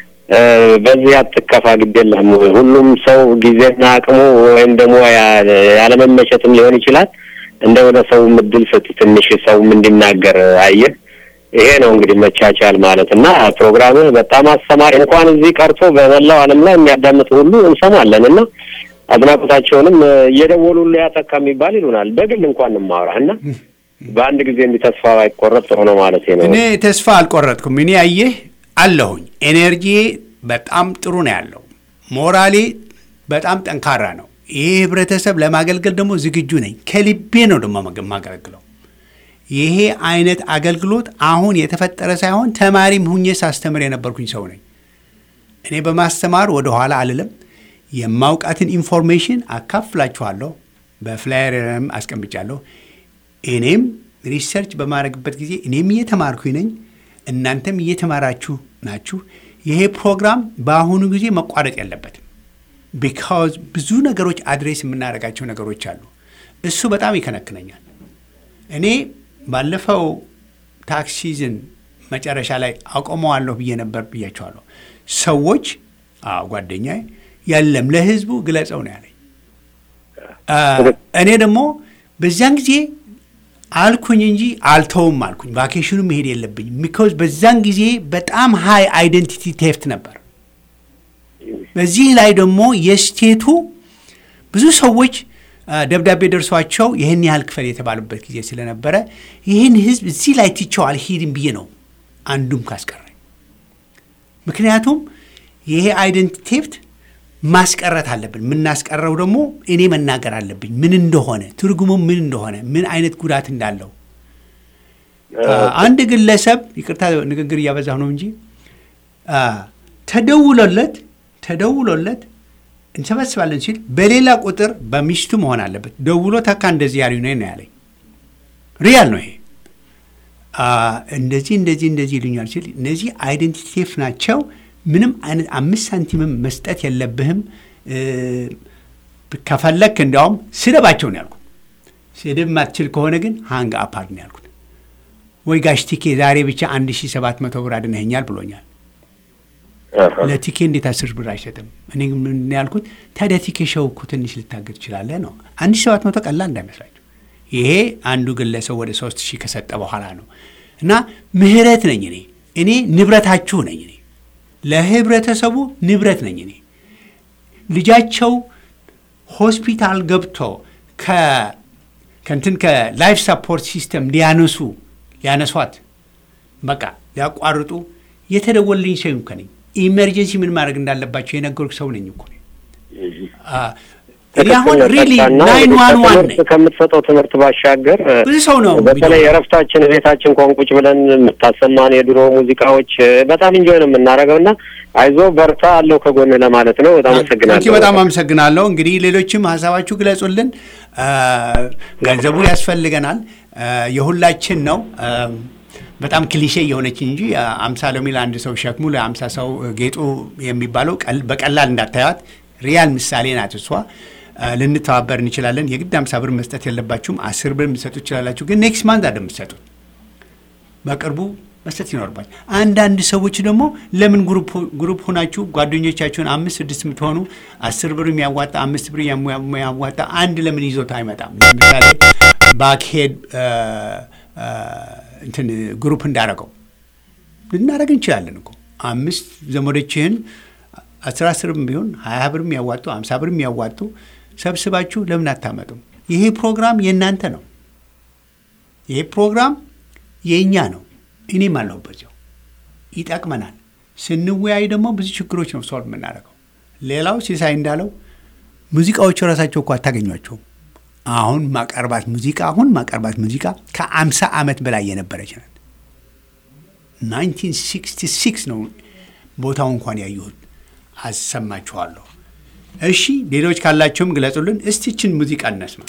Speaker 5: በዚህ አትከፋ፣ ግድ የለህም። ሁሉም ሰው ጊዜና አቅሙ ወይም ደግሞ ያለመመቸትም ሊሆን ይችላል። እንደ ወደ ሰውም እድል ስጥ፣ ትንሽ ሰውም እንዲናገር አየህ። ይሄ ነው እንግዲህ መቻቻል ማለት እና ፕሮግራምህ በጣም አስተማሪ እንኳን እዚህ ቀርቶ በመላው ዓለም ላይ የሚያዳምጥ ሁሉ እንሰማለን እና አድናቆታቸውንም እየደወሉ ሁሉ ያተካ የሚባል ይሉናል። በግል እንኳን እንማወራ እና በአንድ ጊዜ እንዲህ ተስፋ ባይቆረጥ ጥሩ ነው ማለት ነው።
Speaker 1: እኔ ተስፋ አልቆረጥኩም። እኔ አየህ አለሁኝ። ኤነርጂ በጣም ጥሩ ነው ያለው። ሞራሌ በጣም ጠንካራ ነው። ይህ ህብረተሰብ ለማገልገል ደግሞ ዝግጁ ነኝ። ከልቤ ነው ደግሞ የማገለግለው። ይሄ አይነት አገልግሎት አሁን የተፈጠረ ሳይሆን ተማሪም ሁኜ ሳስተምር የነበርኩኝ ሰው ነኝ። እኔ በማስተማር ወደኋላ አልልም። የማውቃትን ኢንፎርሜሽን አካፍላችኋለሁ። በፍላየርም አስቀምጫለሁ። እኔም ሪሰርች በማድረግበት ጊዜ እኔም እየተማርኩኝ ነኝ፣ እናንተም እየተማራችሁ ናችሁ። ይሄ ፕሮግራም በአሁኑ ጊዜ መቋረጥ የለበትም። ቢካዝ ብዙ ነገሮች አድሬስ የምናደርጋቸው ነገሮች አሉ። እሱ በጣም ይከነክነኛል። እኔ ባለፈው ታክስ ሲዝን መጨረሻ ላይ አቆመዋለሁ ብዬ ነበር ብያቸዋለሁ። ሰዎች ጓደኛዬ የለም ለህዝቡ ግለጸው ነው ያለኝ። እኔ ደግሞ በዚያን ጊዜ አልኩኝ እንጂ አልተውም አልኩኝ። ቫኬሽኑ መሄድ የለብኝም ቢካዝ በዛን ጊዜ በጣም ሃይ አይደንቲቲ ቴፍት ነበር። በዚህ ላይ ደግሞ የስቴቱ ብዙ ሰዎች ደብዳቤ ደርሷቸው ይህን ያህል ክፈል የተባሉበት ጊዜ ስለነበረ ይህን ህዝብ እዚህ ላይ ትቼው አልሄድም ብዬ ነው አንዱም ካስቀረኝ። ምክንያቱም ይሄ አይደንቲቲ ቴፍት ማስቀረት አለብን። የምናስቀረው ደግሞ እኔ መናገር አለብኝ ምን እንደሆነ ትርጉሙ ምን እንደሆነ ምን አይነት ጉዳት እንዳለው። አንድ ግለሰብ ይቅርታ ንግግር እያበዛሁ ነው እንጂ ተደውሎለት ተደውሎለት እንሰበስባለን ሲል በሌላ ቁጥር በሚስቱ መሆን አለበት ደውሎ ተካ እንደዚህ ያሉ ነው ያለኝ። ሪያል ነው ይሄ። እንደዚህ እንደዚህ እንደዚህ ይሉኛል ሲል እነዚህ አይደንቲቲ ቴፍ ናቸው። ምንም አይነት አምስት ሳንቲምም መስጠት የለብህም። ከፈለክ እንዲያውም ስደባቸው ነው ያልኩት። ስድብ ማትችል ከሆነ ግን ሃንግ አፓርት ነው ያልኩት። ወይ ጋሽ ቲኬ ዛሬ ብቻ አንድ ሺ ሰባት መቶ ብር አድነኸኛል ብሎኛል። ለቲኬ እንዴት አስር ብር አይሰጥም? እኔ ምን ያልኩት ታዲያ ቲኬ ሸው እኮ ትንሽ ልታገር ትችላለህ ነው። አንድ ሺ ሰባት መቶ ቀላል እንዳይመስላችሁ። ይሄ አንዱ ግለሰብ ወደ ሶስት ሺህ ከሰጠ በኋላ ነው። እና ምህረት ነኝ እኔ እኔ ንብረታችሁ ነኝ እኔ ለህብረተሰቡ ንብረት ነኝ እኔ። ልጃቸው ሆስፒታል ገብቶ ከ- ከእንትን ከላይፍ ሰፖርት ሲስተም ሊያነሱ ሊያነሷት በቃ ሊያቋርጡ የተደወልልኝ ሰው እኮ ነኝ። ኢመርጀንሲ ምን ማድረግ እንዳለባቸው የነገርኩ ሰው ነኝ እኮ ነኝ። አ፣ እኔ አሁን ሪሊ ናይን ዋን ዋን ነኝ።
Speaker 5: ከምትሰጠው ትምህርት ባሻገር እ፣
Speaker 1: ብዙ ሰው ነው
Speaker 5: በተለይ የእረፍታችን ቤታችን እንኳን ቁጭ ብለን የምታሰማን የድሮ ሙዚቃዎች እ፣ በጣም እንጆይ ነው የምናደርገው እና አይዞ በርታ አለው ከጎን ለማለት ነው። በጣም
Speaker 1: ታንኪ
Speaker 5: አመሰግናለሁ።
Speaker 1: በጣም አመሰግናለሁ። እንግዲህ ሌሎችም ሀሳባችሁ ግለጹልን። አ፣ ገንዘቡ ያስፈልገናል፣ አ፣ የሁላችን ነው። አ፣ በጣም ክሊሼ የሆነች እንጂ አ፣ አምሳ ሎሚ ለአንድ ሰው ሸክሙ ለአምሳ ሰው ጌጡ የሚባለው ቀል- በቀላል እንዳታዩት ሪያል ምሳሌ ናት እሷ። አ፣ ልንተባበር እንችላለን። የግድ አምሳ ብር መስጠት የለባችሁም። አስር ብር የምትሰጡ ትችላላችሁ። ግን ኔክስት ማንት አይደል የምትሰጡት በቅርቡ መስጠት ይኖርባል። አንዳንድ ሰዎች ደግሞ ለምን ግሩፕ ግሩፕ ሆናችሁ ጓደኞቻችሁን አምስት ስድስት የምትሆኑ አስር ብር የሚያዋጣ አምስት ብር የሚያዋጣ አንድ ለምን ይዞት አይመጣም? ለምሳሌ ባክሄድ እንትን ግሩፕ እንዳረገው ልናደረግ እንችላለን እኮ አምስት ዘመዶችህን አስር አስርም ቢሆን ሀያ ብር የሚያዋጡ አምሳ ብር የሚያዋጡ ሰብስባችሁ ለምን አታመጡም? ይሄ ፕሮግራም የእናንተ ነው። ይሄ ፕሮግራም የእኛ ነው። እኔም አለሁበት ያው ይጠቅመናል። ስንወያይ ደግሞ ብዙ ችግሮች ነው ሶልቭ የምናደርገው። ሌላው ሲሳይ እንዳለው ሙዚቃዎቹ ራሳቸው እኮ አታገኟቸውም። አሁን ማቀርባት ሙዚቃ አሁን ማቀርባት ሙዚቃ ከአምሳ ዓመት በላይ የነበረች ናት። 1966 ነው ቦታው እንኳን ያየሁት። አሰማችኋለሁ። እሺ ሌሎች ካላቸውም ግለጹልን። እስቲችን ሙዚቃ እነስማ።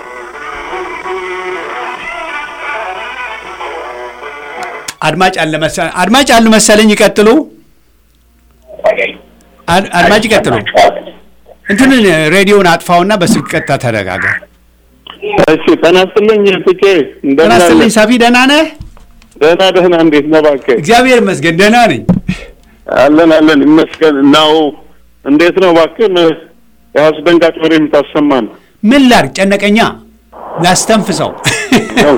Speaker 1: አድማጭ አለ መሰለኝ። አድማጭ አሉ መሰለኝ። ይቀጥሉ። አድ- አድማጭ ይቀጥሉ። እንትንን ሬዲዮን አጥፋውና በስልክ ቀጥታ ተነጋገር።
Speaker 6: እሺ ጤና ይስጥልኝ ትኬ
Speaker 1: ጤና
Speaker 6: እንደምን አለ?
Speaker 1: ይስጥልኝ ሳፊ፣ ደህና ነህ?
Speaker 6: ደህና ደህና እንዴት ነህ እባክህ
Speaker 1: እግዚአብሔር ይመስገን ደህና ነኝ።
Speaker 6: አለን አለን ይመስገን ናው እንዴት ነው እባክህ አስደንጋጭ ወሬ የምታሰማን
Speaker 1: ምን ላድርግ? ጨነቀኛ ላስተንፍሰው
Speaker 6: ነው።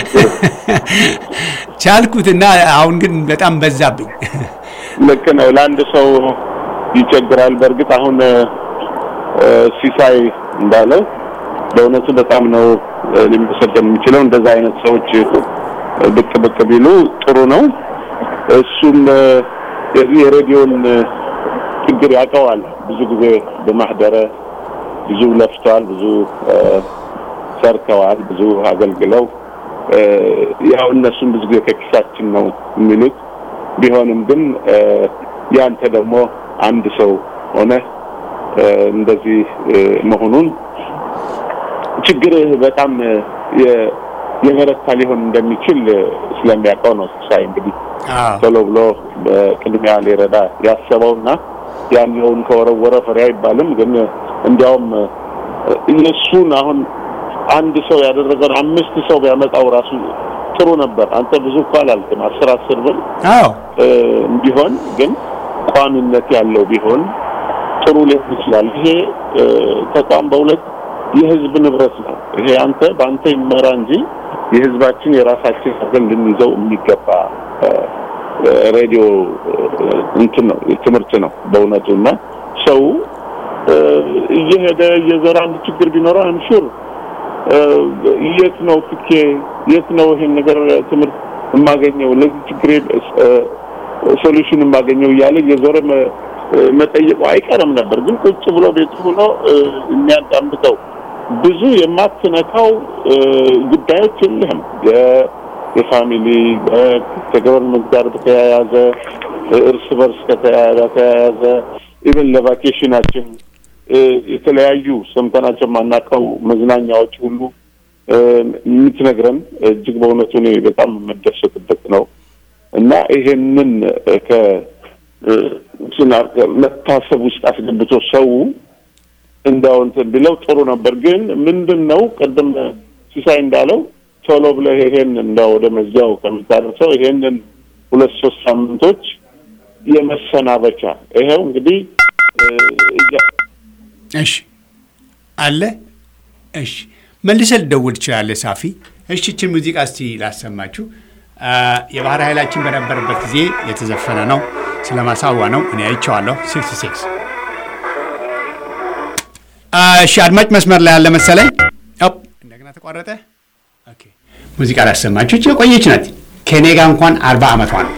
Speaker 1: ቻልኩትና አሁን ግን በጣም በዛብኝ።
Speaker 6: ልክ ነው ለአንድ ሰው ይቸግራል በእርግጥ አሁን እ፣ ሲሳይ እንዳለው በእውነቱ በጣም ነው እ፣ ሊመሰገን የሚችለው እንደዛ አይነት ሰዎች እ፣ ብቅ ብቅ ቢሉ ጥሩ ነው እሱም እ፣ የዚህ የሬዲዮን እ፣ ችግር ያውቀዋል ብዙ ጊዜ በማህደረ ብዙ ለፍተዋል ብዙ እ፣ ሰርተዋል ብዙ አገልግለው እ፣ ያው እነሱም ብዙ ጊዜ ከኪሳችን ነው የሚሉት ቢሆንም ግን እ፣ ያንተ ደግሞ አንድ ሰው ሆነ እ፣ እንደዚህ እ፣ መሆኑን ችግርህ በጣም እ፣ የ- የበረታ ሊሆን እንደሚችል እ፣ ስለሚያውቀው ነው ሲሳይ እንግዲህ
Speaker 1: አዎ
Speaker 6: ቶሎ ብሎ በቅድሚያ ሊረዳ ያሰበውና ያለውን ከወረወረ ፍሬ አይባልም። ግን እንዲያውም እ፣ እነሱን አሁን አንድ ሰው ያደረገውን አምስት ሰው ቢያመጣው ራሱ ጥሩ ነበር። አንተ ብዙ እኮ አላልክም፣ አስር አስር ብር
Speaker 1: አዎ
Speaker 6: እ፣ ቢሆን ግን ቋሚነት ያለው ቢሆን ጥሩ ሊሆን ይችላል። ይሄ እ፣ ተቋም በሁለት የህዝብ ንብረት ነው። ይሄ አንተ በአንተ ይመራ እንጂ የህዝባችን የራሳችን አድርገን ልንይዘው የሚገባ እ፣ እ፣ ሬዲዮ እ፣ እንትን ነው ትምህርት ነው በእውነቱ እና ሰው እ፣ እየሄደ እየዘራ አንድ ችግር ቢኖረው አምሹር የት ነው ትኬ የት ነው ይሄን ነገር ትምህርት የማገኘው ለዚህ ችግሬ ሶሉሽን የማገኘው እያለ እየዞረ መ- መጠየቁ አይቀርም ነበር። ግን ቁጭ ብሎ ቤቱ ሆኖ እ፣ የሚያዳምጠው ብዙ የማትነካው እ፣ ጉዳዮች የለህም። የ- የፋሚሊ እ፣ ከገቨርንመንት ጋር በተያያዘ እ፣ እርስ በርስ ከተያያዘ ኢቨን ለቫኬሽናችን እ፣ የተለያዩ ሰምተናቸው የማናውቀው መዝናኛዎች ሁሉ እ፣ የምትነግረን እጅግ በእውነቱ እኔ በጣም የምደሰትበት ነው እና ይሄንን እ፣ ከ እ፣ ስና- መታሰብ ውስጥ አስገብቶ ሰው እንዳው እንትን ቢለው ጥሩ ነበር። ግን ምንድን ነው ቅድም ሲሳይ እንዳለው ቶሎ ብለህ ይሄን እንዳው ወደ መዝጊያው ከምታደርሰው ይሄንን ሁለት ሶስት ሳምንቶች የመሰናበቻ ይሄው እንግዲህ እ፣ እያ-
Speaker 1: እሺ አለ እሺ መልሰህ ልደውል ትችላለህ ሳፊ እሺ ይህችን ሙዚቃ እስቲ ላሰማችሁ አ፣ የባህር ኃይላችን በነበረበት ጊዜ የተዘፈነ ነው ስለ ማሳዋ ነው እኔ አይቼዋለሁ 66 እሺ አድማጭ መስመር ላይ ያለ መሰለኝ። ኦፕ፣ እንደገና ተቋረጠ። ኦኬ፣ ሙዚቃ ላሰማችሁ። ይህች የቆየች ናት። ከኔ ጋር እንኳን አርባ ዓመቷ ነው።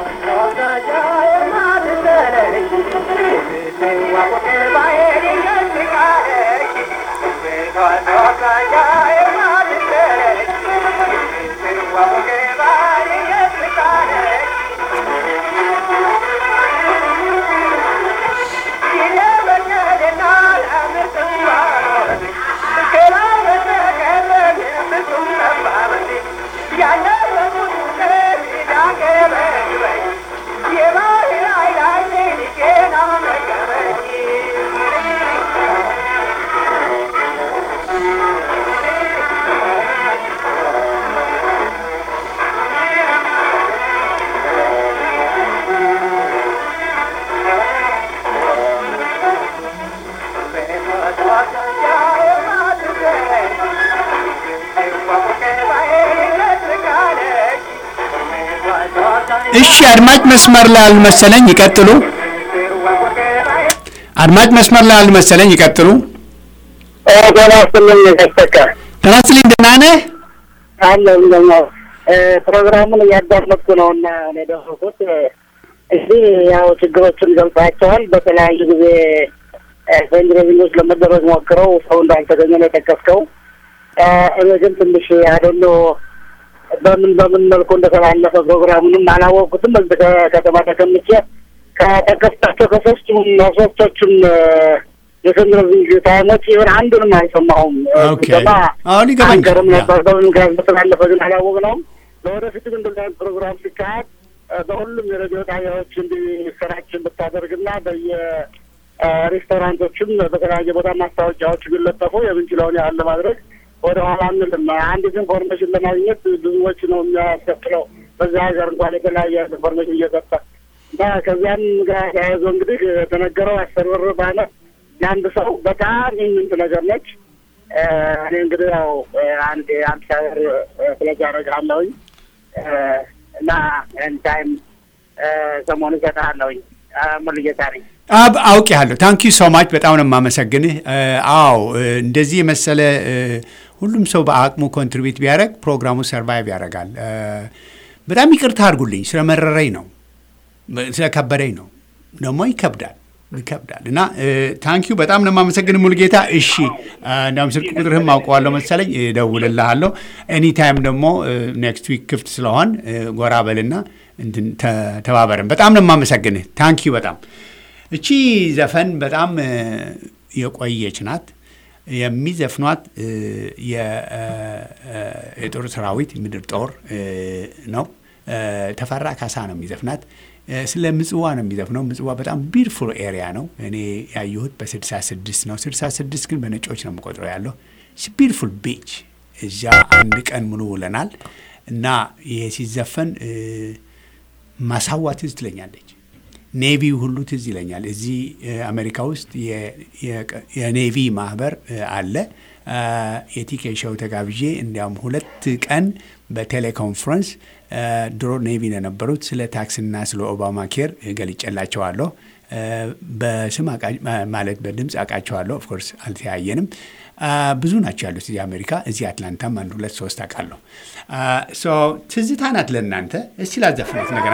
Speaker 1: እሺ አድማጭ መስመር ላይ አልመሰለኝ፣ ይቀጥሉ። አድማጭ መስመር ላይ አልመሰለኝ፣ ይቀጥሉ።
Speaker 5: ጤና ይስጥልኝ ተስተካ
Speaker 1: ጤና ይስጥልኝ፣ ደህና ነህ?
Speaker 5: አለ ደግሞ ፕሮግራሙን እያዳመጥኩ ነው እና እኔ ደረሱት እዚህ ያው ችግሮችን ገልጻቸዋል። በተለያዩ ጊዜ በእንግሊዝኞች ለመደረግ ሞክረው ሰው እንዳልተገኘ ነው የጠቀስከው። እኔ ግን ትንሽ አደሎ በምን በምን መልኩ እንደተላለፈ ፕሮግራሙንም አላወቅኩትም። በዚህ ከተማ ተቀምጬ ከጠቀስካቸው ከሶስቱም ሶስቶቹም የቴሌቪዥን ታይሞች ይሆን አንዱንም አልሰማሁም።
Speaker 1: ኦኬ።
Speaker 5: ስሰማ
Speaker 1: አሁን ይገባኛል።
Speaker 5: አንገርም
Speaker 1: ያ።
Speaker 5: ነበር። በምን ምክንያት እንደተላለፈ ግን አላወቅነውም። ለወደፊቱ ግን እንደዚህ አይነት ፕሮግራም ሲካሄድ እ፣ በሁሉም የሬዲዮ ጣቢያዎች እንዲሰራጭ ብታደርግና በየ እ፣ ሬስቶራንቶችም በተለያየ ቦታ ማስታወቂያዎች ቢለጠፉ የምንችለውን ያህል ለማድረግ ወደ ኋላ አንልም። አንዲት ኢንፎርሜሽን ለማግኘት ብዙዎች ነው የሚያስከፍለው በዚህ ሀገር እንኳን የተለያየ ኢንፎርሜሽን እየሰጠ እና ከዚያም ጋር ተያይዞ እንግዲህ የተነገረው አስር ብር በዓመት ለአንድ ሰው በጣም ኢምንት ነገር ነች። እ፣ እኔ እንግዲህ ያው እ፣ አንድ የአምሳ ብር ፍለጋ አደርግሃለሁኝ እ፣ እና ኤን ታይም ሰሞኑ እሰጥሃለሁኝ። እ፣ ሙሉጌታ ነኝ።
Speaker 1: አብ አውቄሃለሁ። ታንክ ዩ ሶ ማች በጣም ነው የማመሰግንህ። እ፣ አዎ እ፣ እንደዚህ የመሰለ እ፣ ሁሉም ሰው በአቅሙ ኮንትሪቢዩት ቢያደርግ ፕሮግራሙ ሰርቫይቭ ያደርጋል። እ፣ በጣም ይቅርታ አድርጉልኝ፣ ስለመረረኝ ነው፣ በ- ስለከበደኝ ነው። ደግሞ ይከብዳል ይከብዳል እና ታንክ ዩ በጣም ነው የማመሰግንህ ሙሉጌታ። እሺ እ፣ እንዳውም ስልክ ቁጥርህም አውቀዋለሁ መሰለኝ፣ እደውልልሃለሁ። ኤኒ ታይም ደግሞ ኔክስት ዊክ ክፍት ስለሆን እ፣ ጎራ በልና እንትን ተ- ተባበርን። በጣም ነው የማመሰግንህ። ታንክ ዩ በጣም እቺ ዘፈን በጣም እ፣ የቆየች ናት። የሚዘፍኗት እ፣ የ- እ፣ እ፣ የጦር ሰራዊት ምድር ጦር እ፣ ነው። እ፣ ተፈራ ካሳ ነው የሚዘፍናት። እ፣ ስለ ምጽዋ ነው የሚዘፍነው። ምጽዋ በጣም ቢርፉል ኤሪያ ነው። እኔ ያየሁት በ66 ነው። 66 ግን በነጮች ነው የምቆጥረው ያለው ቢርፉል ቢች። እዚያ አንድ ቀን ሙሉ ውለናል እና ይሄ ሲዘፈን እ፣ ማሳዋ ትዝ ትለኛለች። ኔቪ ሁሉ ትዝ ይለኛል። እዚህ እ፣ አሜሪካ ውስጥ የ- የቀ- የኔቪ ማህበር እ፣ አለ። አ፣ የቲኬ ሾው ተጋብዤ እንዲያውም ሁለት ቀን በቴሌኮንፈረንስ እ፣ ድሮ ኔቪ ነው የነበሩት ስለ ታክስና ስለ ኦባማ ኬር ገልጬላቸዋለሁ። እ፣ በስም አቃ- ማ- ማለት በድምፅ አውቃቸዋለሁ። ኦፍኮርስ አልተያየንም። አ፣ ብዙ ናቸው ያሉት እዚህ አሜሪካ። እዚህ አትላንታም አንድ ሁለት ሶስት አውቃለሁ። አ፣ ሶ ትዝታ ናት ለእናንተ። እስቲ ላዘፍናት ነገራ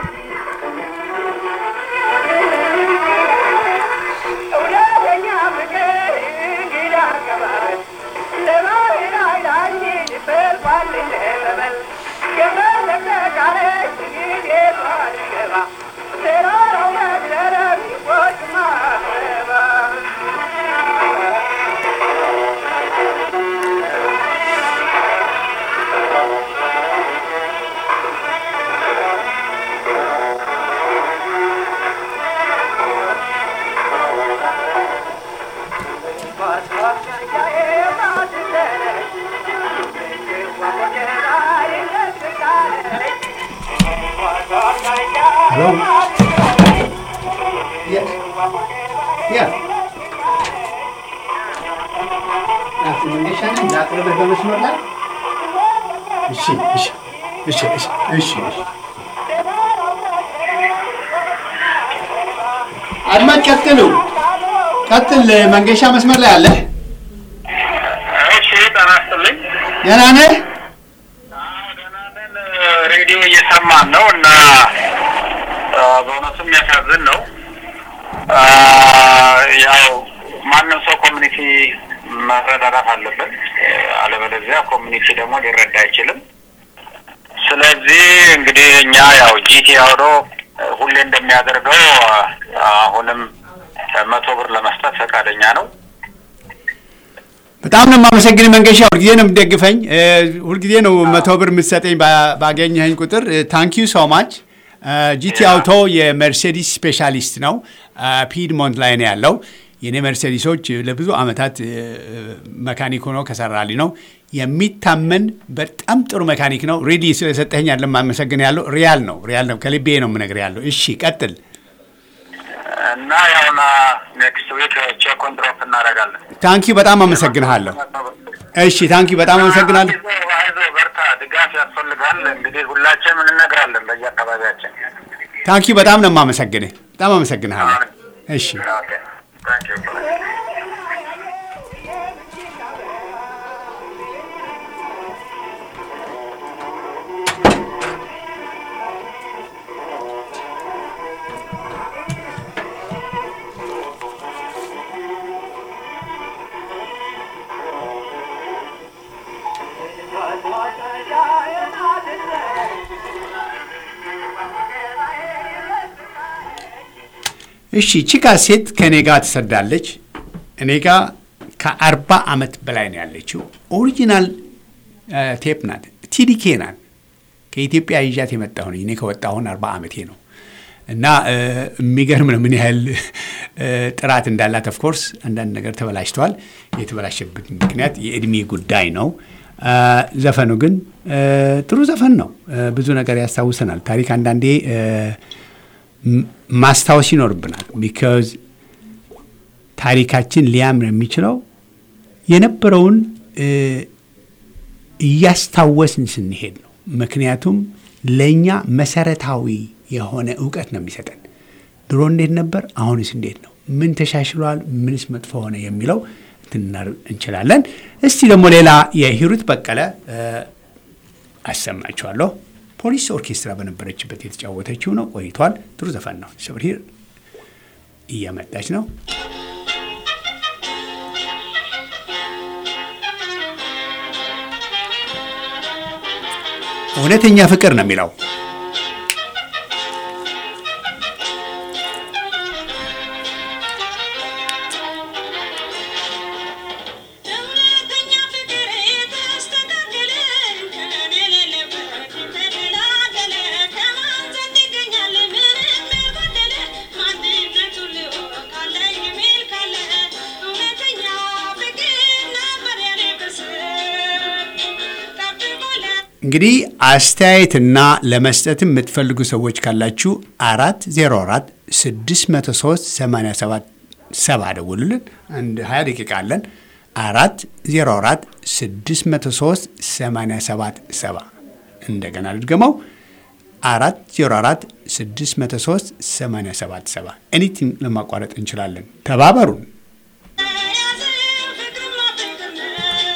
Speaker 1: Hello? Yes. Yeah. ናት መንገሻ ነኝ። ላቅርብህ በመስመር ላይ እሺ፣ እሺ፣ እሺ፣ እሺ፣ እሺ፣ እሺ። አድማጭ ቀጥሉ፣ ቀጥል መንገሻ፣ መስመር ላይ አለ።
Speaker 7: እሺ ጤና ይስጥልኝ።
Speaker 1: ደህና ነህ?
Speaker 7: ደህና ነን። ሬዲዮ እየሰማን ነው እና አ፣ በእውነቱ የሚያሳዝን ነው። አ፣ ያው ማንም ሰው ኮሚኒቲ መረዳዳት አለበት፣ አለበለዚያ ኮሚኒቲ ደግሞ ሊረዳ አይችልም። ስለዚህ እንግዲህ እኛ ያው ጂቲ አውዶ ሁሌ እንደሚያደርገው አ፣ አሁንም መቶ ብር ለመስጠት ፈቃደኛ ነው።
Speaker 1: በጣም ነው የማመሰግን መንገሻ። ሁልጊዜ ነው የምትደግፈኝ፣ እ፣ ሁልጊዜ ነው መቶ ብር የምትሰጠኝ ባ- ባገኘኸኝ ቁጥር። ታንክ ዩ ሶ ማች። ጂቲ አውቶ የመርሴዲስ ስፔሻሊስት ነው። ፒድሞንት ላይ ነው ያለው። የኔ መርሴዲሶች ለብዙ ዓመታት እ፣ መካኒክ ሆኖ ከሰራልኝ ነው የሚታመን በጣም ጥሩ መካኒክ ነው። ሬዲ ስለሰጠኝ ያለ ማመሰግን ያለው ሪያል ነው ሪያል ነው ከልቤ ነው የምነግርህ ያለው። እሺ ቀጥል።
Speaker 7: እና ያውና ኔክስት ዊክ ቼኩን ድሮፕ እናደርጋለን።
Speaker 1: ታንኪዩ በጣም አመሰግንሃለሁ። እሺ ታንኪዩ በጣም አመሰግናለሁ።
Speaker 7: አይዞህ አይዞህ፣ በርታ፣ ድጋፍ ያስፈልጋል። እንግዲህ ሁላችንም እንነግራለን በየአካባቢያችን።
Speaker 1: ታንኪዩ በጣም ነው የማመሰግንህ። በጣም አመሰግንሃለሁ። እሺ
Speaker 7: ኦኬ ታንክ ዩ
Speaker 1: እሺ ቺካ ሴት ከእኔ ጋር ትሰዳለች። እኔ ጋር ከአርባ ዓመት በላይ ነው ያለችው። ኦሪጂናል ቴፕ ናት። ቲዲኬ ናት። ከኢትዮጵያ ይዣት የመጣሁ ነኝ። እኔ ከወጣሁን አርባ ዓመቴ ነው እና እ፣ የሚገርም ነው ምን ያህል እ፣ ጥራት እንዳላት። ኦፍኮርስ አንዳንድ ነገር ተበላሽተዋል። የተበላሸበት ምክንያት የእድሜ ጉዳይ ነው። እ፣ ዘፈኑ ግን እ፣ ጥሩ ዘፈን ነው። እ፣ ብዙ ነገር ያስታውሰናል። ታሪክ አንዳንዴ እ፣ ም- ማስታወስ ይኖርብናል። ቢካዝ ታሪካችን ሊያምር የሚችለው የነበረውን እ፣ እያስታወስን ስንሄድ ነው። ምክንያቱም ለእኛ መሰረታዊ የሆነ እውቀት ነው የሚሰጠን። ድሮ እንዴት ነበር፣ አሁንስ እንዴት ነው፣ ምን ተሻሽሏል፣ ምንስ መጥፎ ሆነ የሚለው ትናር እንችላለን። እስቲ ደግሞ ሌላ የሂሩት በቀለ እ፣ አሰማችኋለሁ። ፖሊስ ኦርኬስትራ በነበረችበት የተጫወተችው ነው። ቆይቷል። ጥሩ ዘፈን ነው። ሶብር ሂር እየመጣች ነው። እውነተኛ ፍቅር ነው የሚለው
Speaker 8: እውነተኛ ፍቅር የተስተካከለ ከኔ የሌለበት የተደላደለ ከማን ዘንድ ይገኛል ምንም ያልጎደለ ማንነቱን ልወቅ አለኝ የሚል ካለ እውነተኛ ፍቅር ነበር የኔ ብስር ጠብቆ
Speaker 1: እንግዲህ አስተያየትና ለመስጠትም የምትፈልጉ ሰዎች ካላችሁ አራት ዜሮ አራት ስድስት መቶ ሶስት ሰማንያ ሰባት ሰባ ደውሉልን። አንድ ሀያ ደቂቃ አለን። አራት ዜሮ አራት ስድስት መቶ ሶስት ሰማንያ ሰባት ሰባ እንደገና ልድገመው አራት ዜሮ አራት ስድስት መቶ ሶስት ሰማንያ ሰባት ሰባ ኤኒቲንግ ለማቋረጥ እንችላለን። ተባበሩን።
Speaker 8: ያዘ ፍቅርማ ፍቅር ነው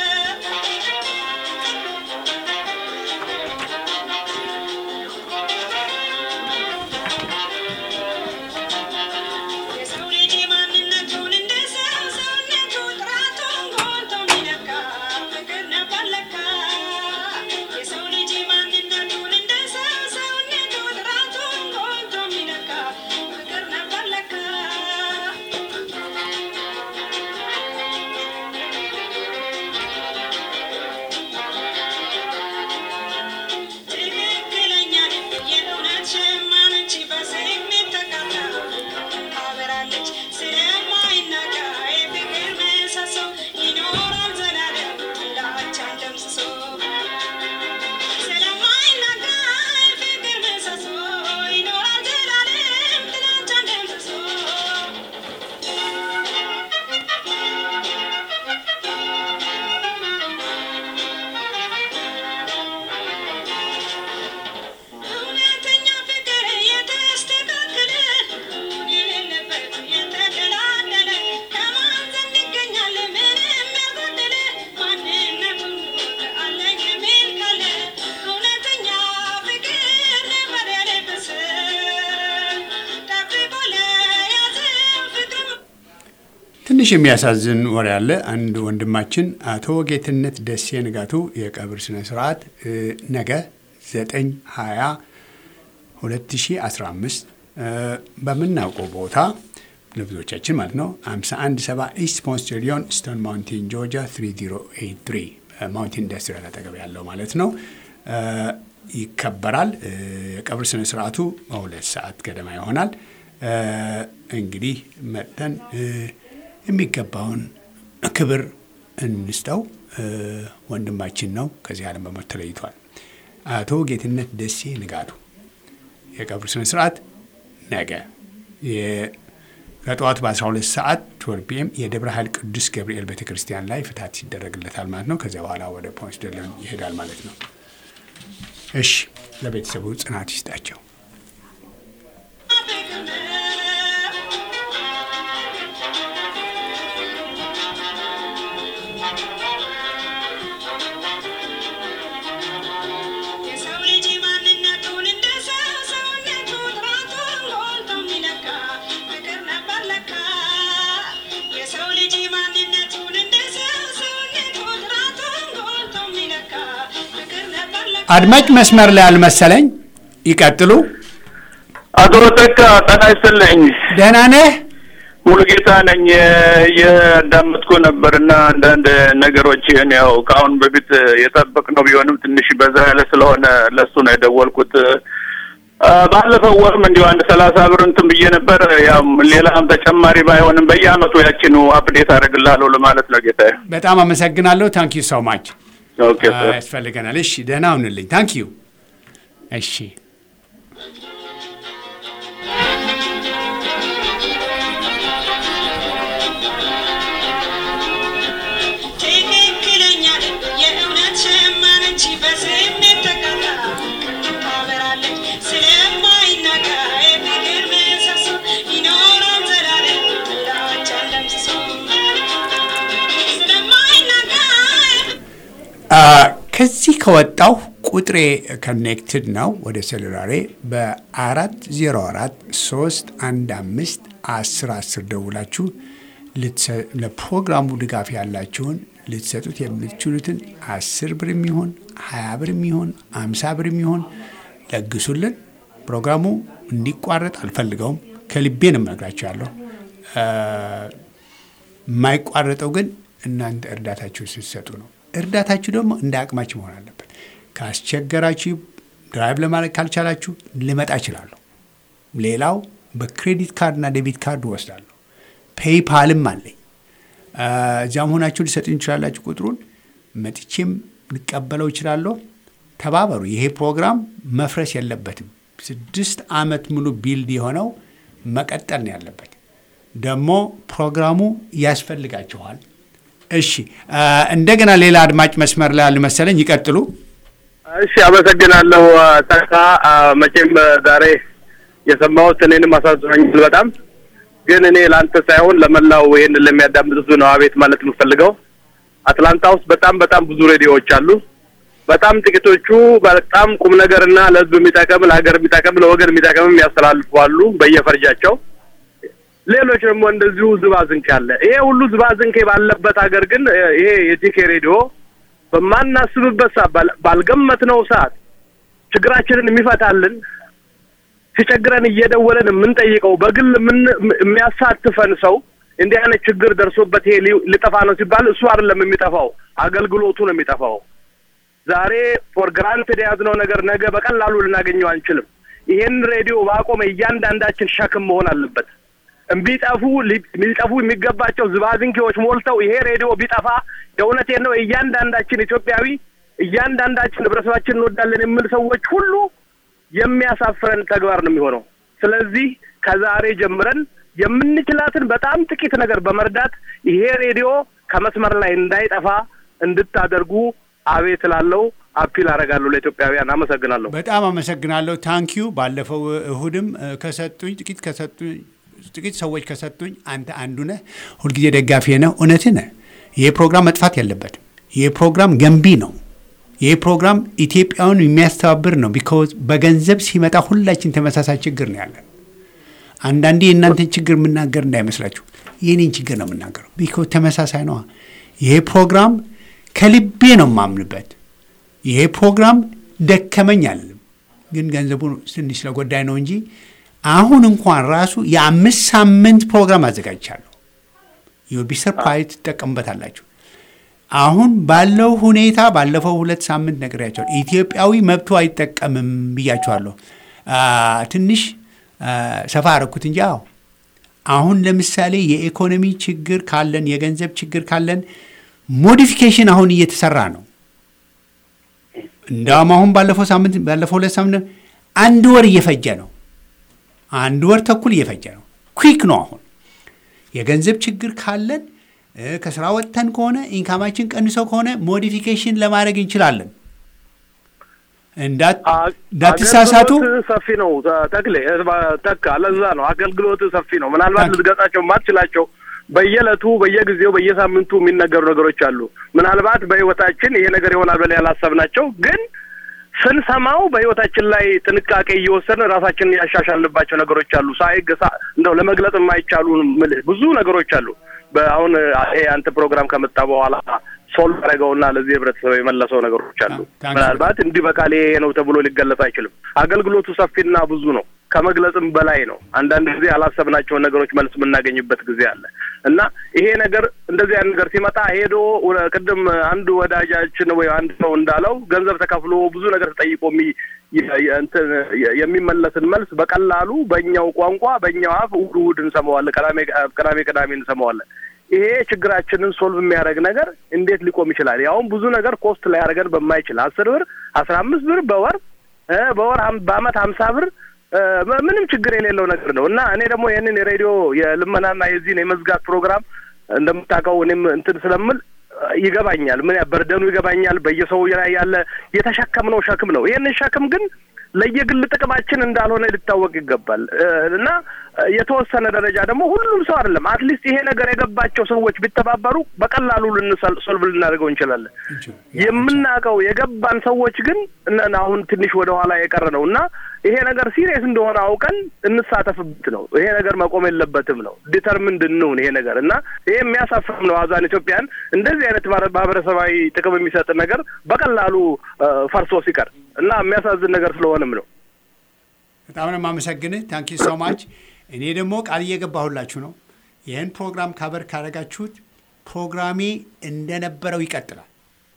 Speaker 8: የሰው ልጅ ማንነቱን እንደ ሰው ሰውነቱ ጥራቱን ጎልቶ የሚነካ ፍቅር ነበር ለካ። የሰው ልጅ ማንነቱን እንደ ሰው ሰውነቱ ጥራቱን ጎልቶ የሚነካ ፍቅር ነበር ለካ።
Speaker 1: ትንሽ የሚያሳዝን ወሬ አለ። አንድ ወንድማችን አቶ ጌትነት ደሴ ንጋቱ የቀብር ስነ ስርዓት እ፣ ነገ 9 20 2015 እ፣ በምናውቀው ቦታ ለብዙዎቻችን ማለት ነው 517 ኢስት ፖንድ ስቴዲዮን ስቶን ማውንቴን ጆርጂያ 3083 ማውንቴን ኢንዱስትሪያል አጠገብ ያለው ማለት ነው እ፣ ይከበራል። እ፣ የቀብር ስነ ስርዓቱ በሁለት ሰዓት ገደማ ይሆናል። እ፣ እንግዲህ መጥተን እ፣ የሚገባውን ክብር እንስጠው። እ፣ ወንድማችን ነው፣ ከዚህ ዓለም በሞት ተለይቷል። አቶ ጌትነት ደሴ ንጋቱ የቀብር ስነ ስርዓት ነገ የ- ከጠዋቱ በ12 ሰዓት 12 ፒኤም የደብረ ኃይል ቅዱስ ገብርኤል ቤተ ክርስቲያን ላይ ፍታት ይደረግለታል ማለት ነው። ከዚያ በኋላ ወደ ፖንስ ደለን ይሄዳል ማለት ነው። እሺ፣ ለቤተሰቡ ጽናት ይስጣቸው።
Speaker 8: የሰው ልጅ ማንነቱን እንደ ሰው ሰውነቱ ጥራቱን ጎልቶ የሚለካ ፍቅር ነበር ለካ። የሰው ልጅ ማንነቱን እንደ ሰው ሰውነቱ ጥራቱን ጎልቶ የሚለካ ፍቅር ነበር ለካ።
Speaker 1: አድማጭ መስመር ላይ አልመሰለኝ። ይቀጥሉ።
Speaker 6: አቶ ተካ ጤና ይስጥልኝ።
Speaker 1: ደህና ነህ?
Speaker 6: ሙሉጌታ ነኝ። እያዳመጥኩ ነበር እና አንዳንድ ነገሮችን ያው ከአሁን በፊት የጠበቅነው ቢሆንም ትንሽ በዛ ያለ ስለሆነ ለሱ ነው የደወልኩት። አ፣ ባለፈው ወርም እንዲሁ አንድ ሰላሳ ብር እንትን ብዬ ነበር። ያው ሌላም ተጨማሪ ባይሆንም በየአመቱ ያችኑ አፕዴት አደርግልሃለሁ ለማለት ነው ጌታዬ።
Speaker 1: በጣም አመሰግናለሁ። ታንክ ዩ ሶ ማች።
Speaker 6: ኦኬ ሰር።
Speaker 1: ያስፈልገናል። እሺ፣ ደህና ሁንልኝ። ታንክ ዩ። እሺ
Speaker 8: ትክክለኛ ልብ የእውነት ሸማነች በስሜት ተቃጣ ታበራለች ስለማይናጋ የፍቅር ምሰሶ ይኖራል ዘላለም ጥላቻን ደምስሶ ስለማይናጋ
Speaker 1: አ፣ ከዚህ ከወጣው ቁጥሬ ኮኔክትድ ነው ወደ ሴሉላሬ በ404 315 10 10 ደውላችሁ ልትሰ- ለፕሮግራሙ ድጋፍ ያላችሁን ልትሰጡት የምትችሉትን 10 ብር የሚሆን 20 ብር የሚሆን 50 ብር የሚሆን ለግሱልን። ፕሮግራሙ እንዲቋረጥ አልፈልገውም። ከልቤ ነው የምነግራችሁ ያለው የማይቋረጠው ግን እናንተ እርዳታችሁ ስትሰጡ ነው። እርዳታችሁ ደግሞ እንደ አቅማችሁ መሆን አለበት። ካስቸገራችሁ ድራይቭ ለማድረግ ካልቻላችሁ ልመጣ እችላለሁ። ሌላው በክሬዲት ካርድና ዴቢት ካርድ እወስዳለሁ። ፔይፓልም አለኝ። አ፣ እዚያም ሆናችሁ ሊሰጡኝ ይችላላችሁ። ቁጥሩን መጥቼም ልቀበለው እችላለሁ። ተባበሩ። ይሄ ፕሮግራም መፍረስ የለበትም። ስድስት ዓመት ሙሉ ቢልድ የሆነው መቀጠል ነው ያለበት። ደግሞ ፕሮግራሙ ያስፈልጋችኋል። እሺ አ፣ እንደገና ሌላ አድማጭ መስመር ላይ አሉ መሰለኝ። ይቀጥሉ።
Speaker 9: እሺ አመሰግናለሁ ተካ። መቼም ዛሬ የሰማሁት እኔንም አሳዝኖኛል በጣም ግን እኔ ለአንተ ሳይሆን ለመላው ይሄን ለሚያዳምጡት ነው አቤት ማለት የምፈልገው። አትላንታ ውስጥ በጣም በጣም ብዙ ሬዲዮዎች አሉ። በጣም ጥቂቶቹ በጣም ቁም ነገርና ለሕዝብ የሚጠቅም ለሀገር የሚጠቅም ለወገን የሚጠቅምም ያስተላልፉ አሉ በየፈርጃቸው። ሌሎች ደግሞ እንደዚሁ ዝባዝንኬ አለ። ይሄ ሁሉ ዝባዝንኬ ባለበት ሀገር ግን ይሄ የቲኬ ሬዲዮ በማናስብበት ሰዓት ባል- ባልገመትነው ሰዓት ችግራችንን የሚፈታልን ሲቸግረን እየደወለን የምንጠይቀው በግል የምን- የሚያሳትፈን ሰው እንዲህ አይነት ችግር ደርሶበት ይሄ ሊ- ሊጠፋ ነው ሲባል እሱ አይደለም የሚጠፋው፣ አገልግሎቱ ነው የሚጠፋው። ዛሬ ፎር ግራንትድ የያዝነው ነገር ነገ በቀላሉ ልናገኘው አንችልም። ይሄን ሬዲዮ ባቆመ እያንዳንዳችን ሸክም መሆን አለበት። እምቢጠፉ ሊ- ሊጠፉ የሚገባቸው ዝባዝንኬዎች ሞልተው ይሄ ሬዲዮ ቢጠፋ የእውነቴን ነው እያንዳንዳችን ኢትዮጵያዊ እያንዳንዳችን ህብረተሰባችን እንወዳለን የምል ሰዎች ሁሉ የሚያሳፍረን ተግባር ነው የሚሆነው። ስለዚህ ከዛሬ ጀምረን የምንችላትን በጣም ጥቂት ነገር በመርዳት ይሄ ሬዲዮ ከመስመር ላይ እንዳይጠፋ እንድታደርጉ አቤት እላለሁ። አፒል አደርጋለሁ ለኢትዮጵያውያን። አመሰግናለሁ።
Speaker 1: በጣም አመሰግናለሁ። ታንኪዩ። ባለፈው እሁድም እ፣ ከሰጡኝ ጥቂት ከሰጡኝ ጥቂት ሰዎች ከሰጡኝ አንተ አንዱ ነህ። ሁልጊዜ ደጋፊ ነህ። እውነትህ ነህ። ይህ ፕሮግራም መጥፋት የለበትም። ይህ ፕሮግራም ገንቢ ነው። ይህ ፕሮግራም ኢትዮጵያውን የሚያስተባብር ነው። ቢኮዝ በገንዘብ ሲመጣ ሁላችን ተመሳሳይ ችግር ነው ያለን። አንዳንዴ የእናንተን ችግር የምናገር እንዳይመስላችሁ የኔን ችግር ነው የምናገረው። ቢኮ ተመሳሳይ ነዋ። ይሄ ፕሮግራም ከልቤ ነው የማምንበት። ይሄ ፕሮግራም ደከመኝ አልልም፣ ግን ገንዘቡ ትንሽ ስለጎዳይ ነው እንጂ አሁን እንኳን ራሱ የአምስት ሳምንት ፕሮግራም አዘጋጅቻለሁ። ዩል ቢ ሰርፕራይዝ ትጠቀሙበታላችሁ። አሁን ባለው ሁኔታ ባለፈው ሁለት ሳምንት ነግሬያቸዋለሁ። ኢትዮጵያዊ መብቱ አይጠቀምም ብያቸዋለሁ። አ፣ ትንሽ አ፣ ሰፋ አረኩት እንጂ አዎ አሁን ለምሳሌ የኢኮኖሚ ችግር ካለን የገንዘብ ችግር ካለን ሞዲፊኬሽን አሁን እየተሰራ ነው። እንዳውም አሁን ባለፈው ሳምንት ባለፈው ሁለት ሳምንት አንድ ወር እየፈጀ ነው። አንድ ወር ተኩል እየፈጀ ነው። ኩዊክ ነው። አሁን የገንዘብ ችግር ካለን እ፣ ከስራ ወጥተን ከሆነ ኢንካማችን ቀንሰው ከሆነ ሞዲፊኬሽን ለማድረግ እንችላለን። እንዳት- እንዳትሳሳቱ
Speaker 9: አገልግሎት ሰፊ ነው ተ- ተክሌ እ- ተካ ለዛ ነው አገልግሎት ሰፊ ነው። ምናልባት
Speaker 1: ታንክ-
Speaker 9: ልትገጻቸው የማትችላቸው በየዕለቱ በየጊዜው በየሳምንቱ የሚነገሩ ነገሮች አሉ። ምናልባት በህይወታችን ይሄ ነገር ይሆናል ብለን ያላሰብናቸው ግን ስንሰማው በህይወታችን ላይ ጥንቃቄ እየወሰድን ራሳችንን ያሻሻልንባቸው ነገሮች አሉ። ሳይገሳ እንደው ለመግለጽ የማይቻሉ ምልህ ብዙ ነገሮች አሉ። በአሁን ይሄ አንተ ፕሮግራም ከመጣ በኋላ ሶልቭ ያደረገውና ለዚህ ህብረተሰብ የመለሰው ነገሮች አሉ።
Speaker 1: ታንክ-
Speaker 9: ምናልባት እንዲህ በቃል ይሄ ነው ተብሎ ሊገለጽ አይችልም። አገልግሎቱ ሰፊና ብዙ ነው፣ ከመግለጽም በላይ ነው። አንዳንድ ጊዜ ያላሰብናቸውን ነገሮች መልስ የምናገኝበት ጊዜ አለ እና ይሄ ነገር እንደዚህ አይነት ነገር ሲመጣ ሄዶ ወደ- ቅድም አንዱ ወዳጃችን ወይ አንድ ሰው እንዳለው ገንዘብ ተከፍሎ ብዙ ነገር ተጠይቆ የሚ- የ- የ- እንትን የ- የሚመለስን መልስ በቀላሉ በእኛው ቋንቋ በእኛው አፍ እሑድ እሑድ እንሰማዋለን፣ ቅዳሜ ቅዳሜ ቅዳሜ እንሰማዋለን። ይሄ ችግራችንን ሶልቭ የሚያደርግ ነገር እንዴት ሊቆም ይችላል? ያውም ብዙ ነገር ኮስት ላይ ያደርገን በማይችል አስር ብር አስራ አምስት ብር በወር እ በወር ሀም- በአመት ሀምሳ ብር እ ምንም ችግር የሌለው ነገር ነው እና እኔ ደግሞ ይህንን የሬዲዮ የልመናና የዚህን የመዝጋት ፕሮግራም እንደምታውቀው እኔም እንትን ስለምል ይገባኛል። ምን ያ በርደኑ ይገባኛል። በየሰው ላይ ያለ የተሸከምነው ሸክም ነው። ይህንን ሸክም ግን ለየግል ጥቅማችን እንዳልሆነ ሊታወቅ ይገባል እ እና የተወሰነ ደረጃ ደግሞ ሁሉም ሰው አይደለም። አትሊስት ይሄ ነገር የገባቸው ሰዎች ቢተባበሩ በቀላሉ ልንሶልቭ ልናደርገው እንችላለን። የምናውቀው የገባን ሰዎች ግን እነ- አሁን ትንሽ ወደ ኋላ የቀረ ነው እና ይሄ ነገር ሲሪየስ እንደሆነ አውቀን እንሳተፍበት ነው። ይሄ ነገር መቆም የለበትም ነው። ዲተርምንድ እንሁን ይሄ ነገር እና ይሄ የሚያሳፍርም ነው። አዛን ኢትዮጵያን እንደዚህ አይነት ማረ- ማህበረሰባዊ ጥቅም የሚሰጥ ነገር በቀላሉ እ፣ ፈርሶ ሲቀር እና የሚያሳዝን ነገር ስለሆነም ነው።
Speaker 1: በጣም ነው የማመሰግንህ። ታንኪ ሶ ማች። እኔ ደግሞ ቃል እየገባሁላችሁ ነው። ይህን ፕሮግራም ካበር ካደረጋችሁት ፕሮግራሜ እንደነበረው ይቀጥላል።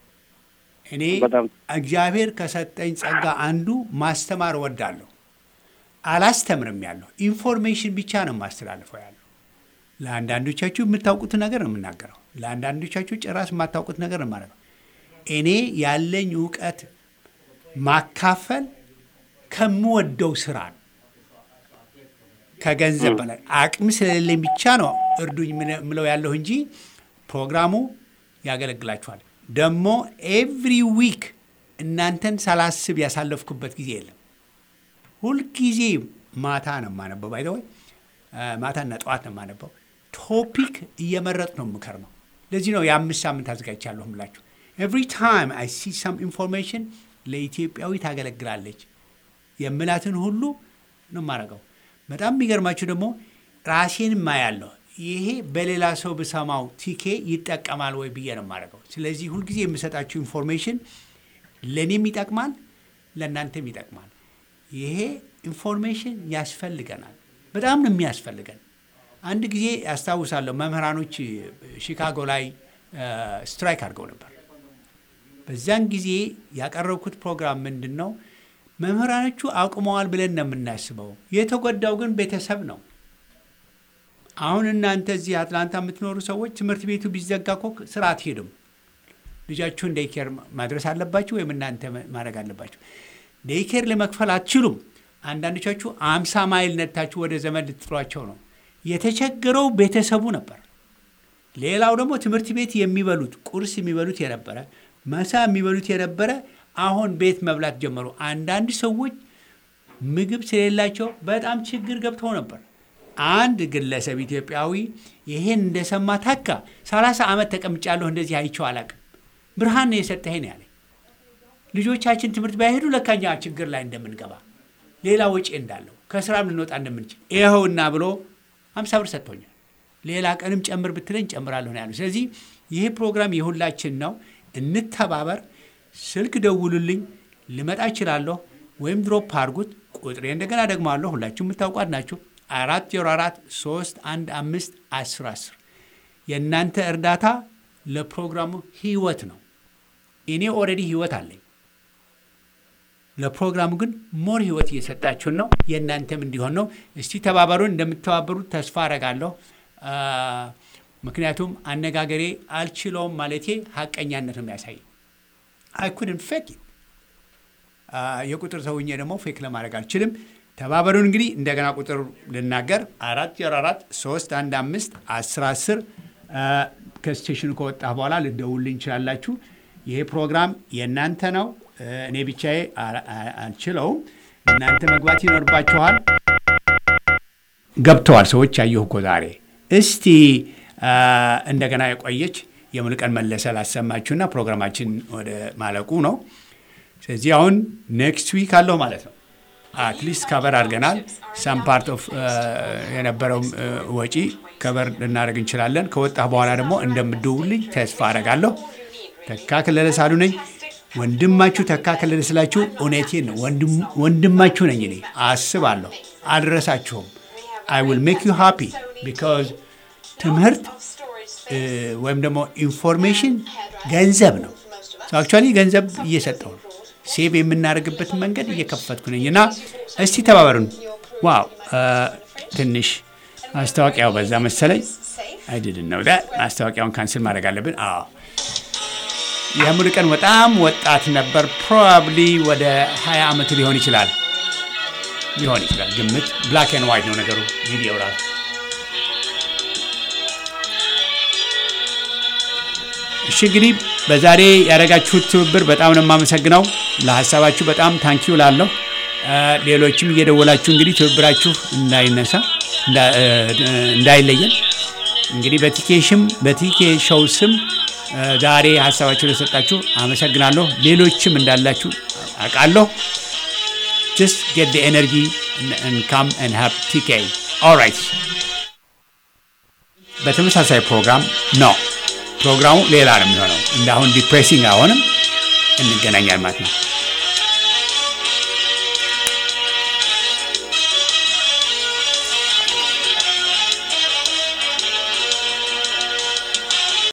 Speaker 1: እኔ
Speaker 9: በጣም
Speaker 1: እግዚአብሔር ከሰጠኝ ጸጋ አንዱ ማስተማር እወዳለሁ። አላስተምርም ያለሁ ኢንፎርሜሽን ብቻ ነው የማስተላልፈው ያለሁ። ለአንዳንዶቻችሁ የምታውቁትን ነገር ነው የምናገረው። ለአንዳንዶቻችሁ ጭራሽ የማታውቁት ነገር ነው የማደርገው። እኔ ያለኝ እውቀት ማካፈል ከምወደው ስራ ነው። ከገንዘብ በላይ አቅም ስለሌለኝ ብቻ ነው እርዱኝ ምለ- ምለው ያለሁ እንጂ ፕሮግራሙ ያገለግላችኋል። ደግሞ ኤቭሪ ዊክ እናንተን ሳላስብ ያሳለፍኩበት ጊዜ የለም። ሁልጊዜ ማታ ነው የማነበው። ባይ ወይ ማታና ጠዋት ነው የማነበው። ቶፒክ እየመረጥ ነው የምከርመው። ለዚህ ነው የአምስት ሳምንት አዘጋጅቻለሁ ምላችሁ። ኤቭሪ ታይም አይ ሲ ሰም ኢንፎርሜሽን ለኢትዮጵያዊ ታገለግላለች የምላትን ሁሉ ነው የማደርገው። በጣም የሚገርማችሁ ደግሞ ራሴን ማያለሁ። ይሄ በሌላ ሰው ብሰማው ቲኬ ይጠቀማል ወይ ብዬ ነው የማደርገው። ስለዚህ ሁልጊዜ የምሰጣችሁ ኢንፎርሜሽን ለእኔም ይጠቅማል፣ ለእናንተም ይጠቅማል። ይሄ ኢንፎርሜሽን ያስፈልገናል። በጣም ነው የሚያስፈልገን። አንድ ጊዜ ያስታውሳለሁ መምህራኖች ሺካጎ ላይ ስትራይክ አድርገው ነበር። በዚያን ጊዜ ያቀረብኩት ፕሮግራም ምንድን ነው? መምህራኖቹ አቁመዋል ብለን ነው የምናስበው። የተጎዳው ግን ቤተሰብ ነው። አሁን እናንተ እዚህ አትላንታ የምትኖሩ ሰዎች ትምህርት ቤቱ ቢዘጋ እኮ ስራ አትሄዱም። ልጃችሁን ዴይኬር ማድረስ አለባችሁ ወይም እናንተ ማድረግ አለባችሁ። ዴይኬር ለመክፈል አትችሉም። አንዳንዶቻችሁ አምሳ ማይል ነታችሁ ወደ ዘመድ ልትጥሏቸው ነው። የተቸገረው ቤተሰቡ ነበር። ሌላው ደግሞ ትምህርት ቤት የሚበሉት ቁርስ የሚበሉት የነበረ መሳ የሚበሉት የነበረ አሁን ቤት መብላት ጀመሩ። አንዳንድ ሰዎች ምግብ ስለሌላቸው በጣም ችግር ገብተው ነበር። አንድ ግለሰብ ኢትዮጵያዊ ይሄን እንደሰማ ታካ ሰላሳ ዓመት ተቀምጫለሁ እንደዚህ አይቼው አላቅም። ብርሃን ነው የሰጠኸኝ ነው ያለኝ። ልጆቻችን ትምህርት ባይሄዱ ለካኛ ችግር ላይ እንደምንገባ ሌላ ወጪ እንዳለው ከስራም ልንወጣ እንደምንችል ይኸውና ብሎ ሀምሳ ብር ሰጥቶኛል። ሌላ ቀንም ጨምር ብትለኝ ጨምራለሁ ነው ያሉ። ስለዚህ ይህ ፕሮግራም የሁላችን ነው። እንተባበር። ስልክ ደውሉልኝ፣ ልመጣ እችላለሁ፣ ወይም ድሮፕ አድርጉት። ቁጥሬ እንደገና ደግሞ አለሁ ሁላችሁ የምታውቋት ናቸው። አራት ዜሮ አራት ሶስት አንድ አምስት አስር አስር የእናንተ እርዳታ ለፕሮግራሙ ህይወት ነው። እኔ ኦልሬዲ ህይወት አለኝ። ለፕሮግራሙ ግን ሞር ህይወት እየሰጣችሁን ነው። የእናንተም እንዲሆን ነው። እስቲ ተባበሩን። እንደምትተባበሩት ተስፋ አረጋለሁ። ምክንያቱም አነጋገሬ አልችለውም ማለቴ ሀቀኛነት ነው የሚያሳይ አይኩድን ፌክ የቁጥር ሰውኜ ደግሞ ፌክ ለማድረግ አልችልም። ተባበሩን። እንግዲህ እንደገና ቁጥር ልናገር አራት ዜሮ አራት ሶስት አንድ አምስት አስር አስር ከስቴሽኑ ከወጣ በኋላ ልደውልኝ እንችላላችሁ። ይሄ ፕሮግራም የእናንተ ነው። እኔ ብቻዬ አልችለውም። እናንተ መግባት ይኖርባችኋል። ገብተዋል ሰዎች አየሁ እኮ ዛሬ። እስቲ እንደገና የቆየች የሙሉቀን መለሰ ላሰማችሁና ፕሮግራማችን ወደ ማለቁ ነው። ስለዚህ አሁን ኔክስት ዊክ አለሁ ማለት ነው። አትሊስት ከበር አድርገናል። ሳም ፓርት ኦፍ የነበረው ወጪ ከበር ልናደርግ እንችላለን። ከወጣ በኋላ ደግሞ እንደምደውልኝ ተስፋ አደርጋለሁ። ተካ ከለለ ሳሉ ነኝ። ወንድማችሁ ተካ ከለለ ስላችሁ እውነቴን ነው። ወንድማችሁ ነኝ እኔ አስባለሁ። አልረሳችሁም። አይ ዊል ሜክ ዩ ሃፒ ቢካዝ ትምህርት ወይም ደግሞ ኢንፎርሜሽን ገንዘብ ነው። አክቹዋሊ ገንዘብ እየሰጠው ነው። ሴቭ የምናደርግበትን መንገድ እየከፈትኩ ነኝ እና እስቲ ተባበሩን። ዋው ትንሽ ማስታወቂያው በዛ መሰለኝ። አይድድን ነው ማስታወቂያውን ካንስል ማድረግ አለብን። አዎ የሙሉ ቀን በጣም ወጣት ነበር። ፕሮባብሊ ወደ 20 ዓመቱ ሊሆን ይችላል ሊሆን ይችላል ግምት። ብላክ ኤንድ ዋይት ነው ነገሩ ቪዲዮ ራሱ እሺ እንግዲህ በዛሬ ያደረጋችሁት ትብብር በጣም ነው የማመሰግነው። ለሀሳባችሁ በጣም ታንኪዩ ላለሁ። ሌሎችም እየደወላችሁ እንግዲህ ትብብራችሁ እንዳይነሳ እንዳይለየን እንግዲህ በቲኬሽም በቲኬ ሾው ስም ዛሬ ሀሳባችሁ ለሰጣችሁ አመሰግናለሁ። ሌሎችም እንዳላችሁ አውቃለሁ። ጀስት ጌት ኤነርጂ ካም ን ሃቭ ቲኬ ኦልራይት። በተመሳሳይ ፕሮግራም ነው ፕሮግራሙ ሌላ ነው የሚሆነው። እንደ አሁን ዲፕሬሲንግ አሁንም እንገናኛል ማለት ነው።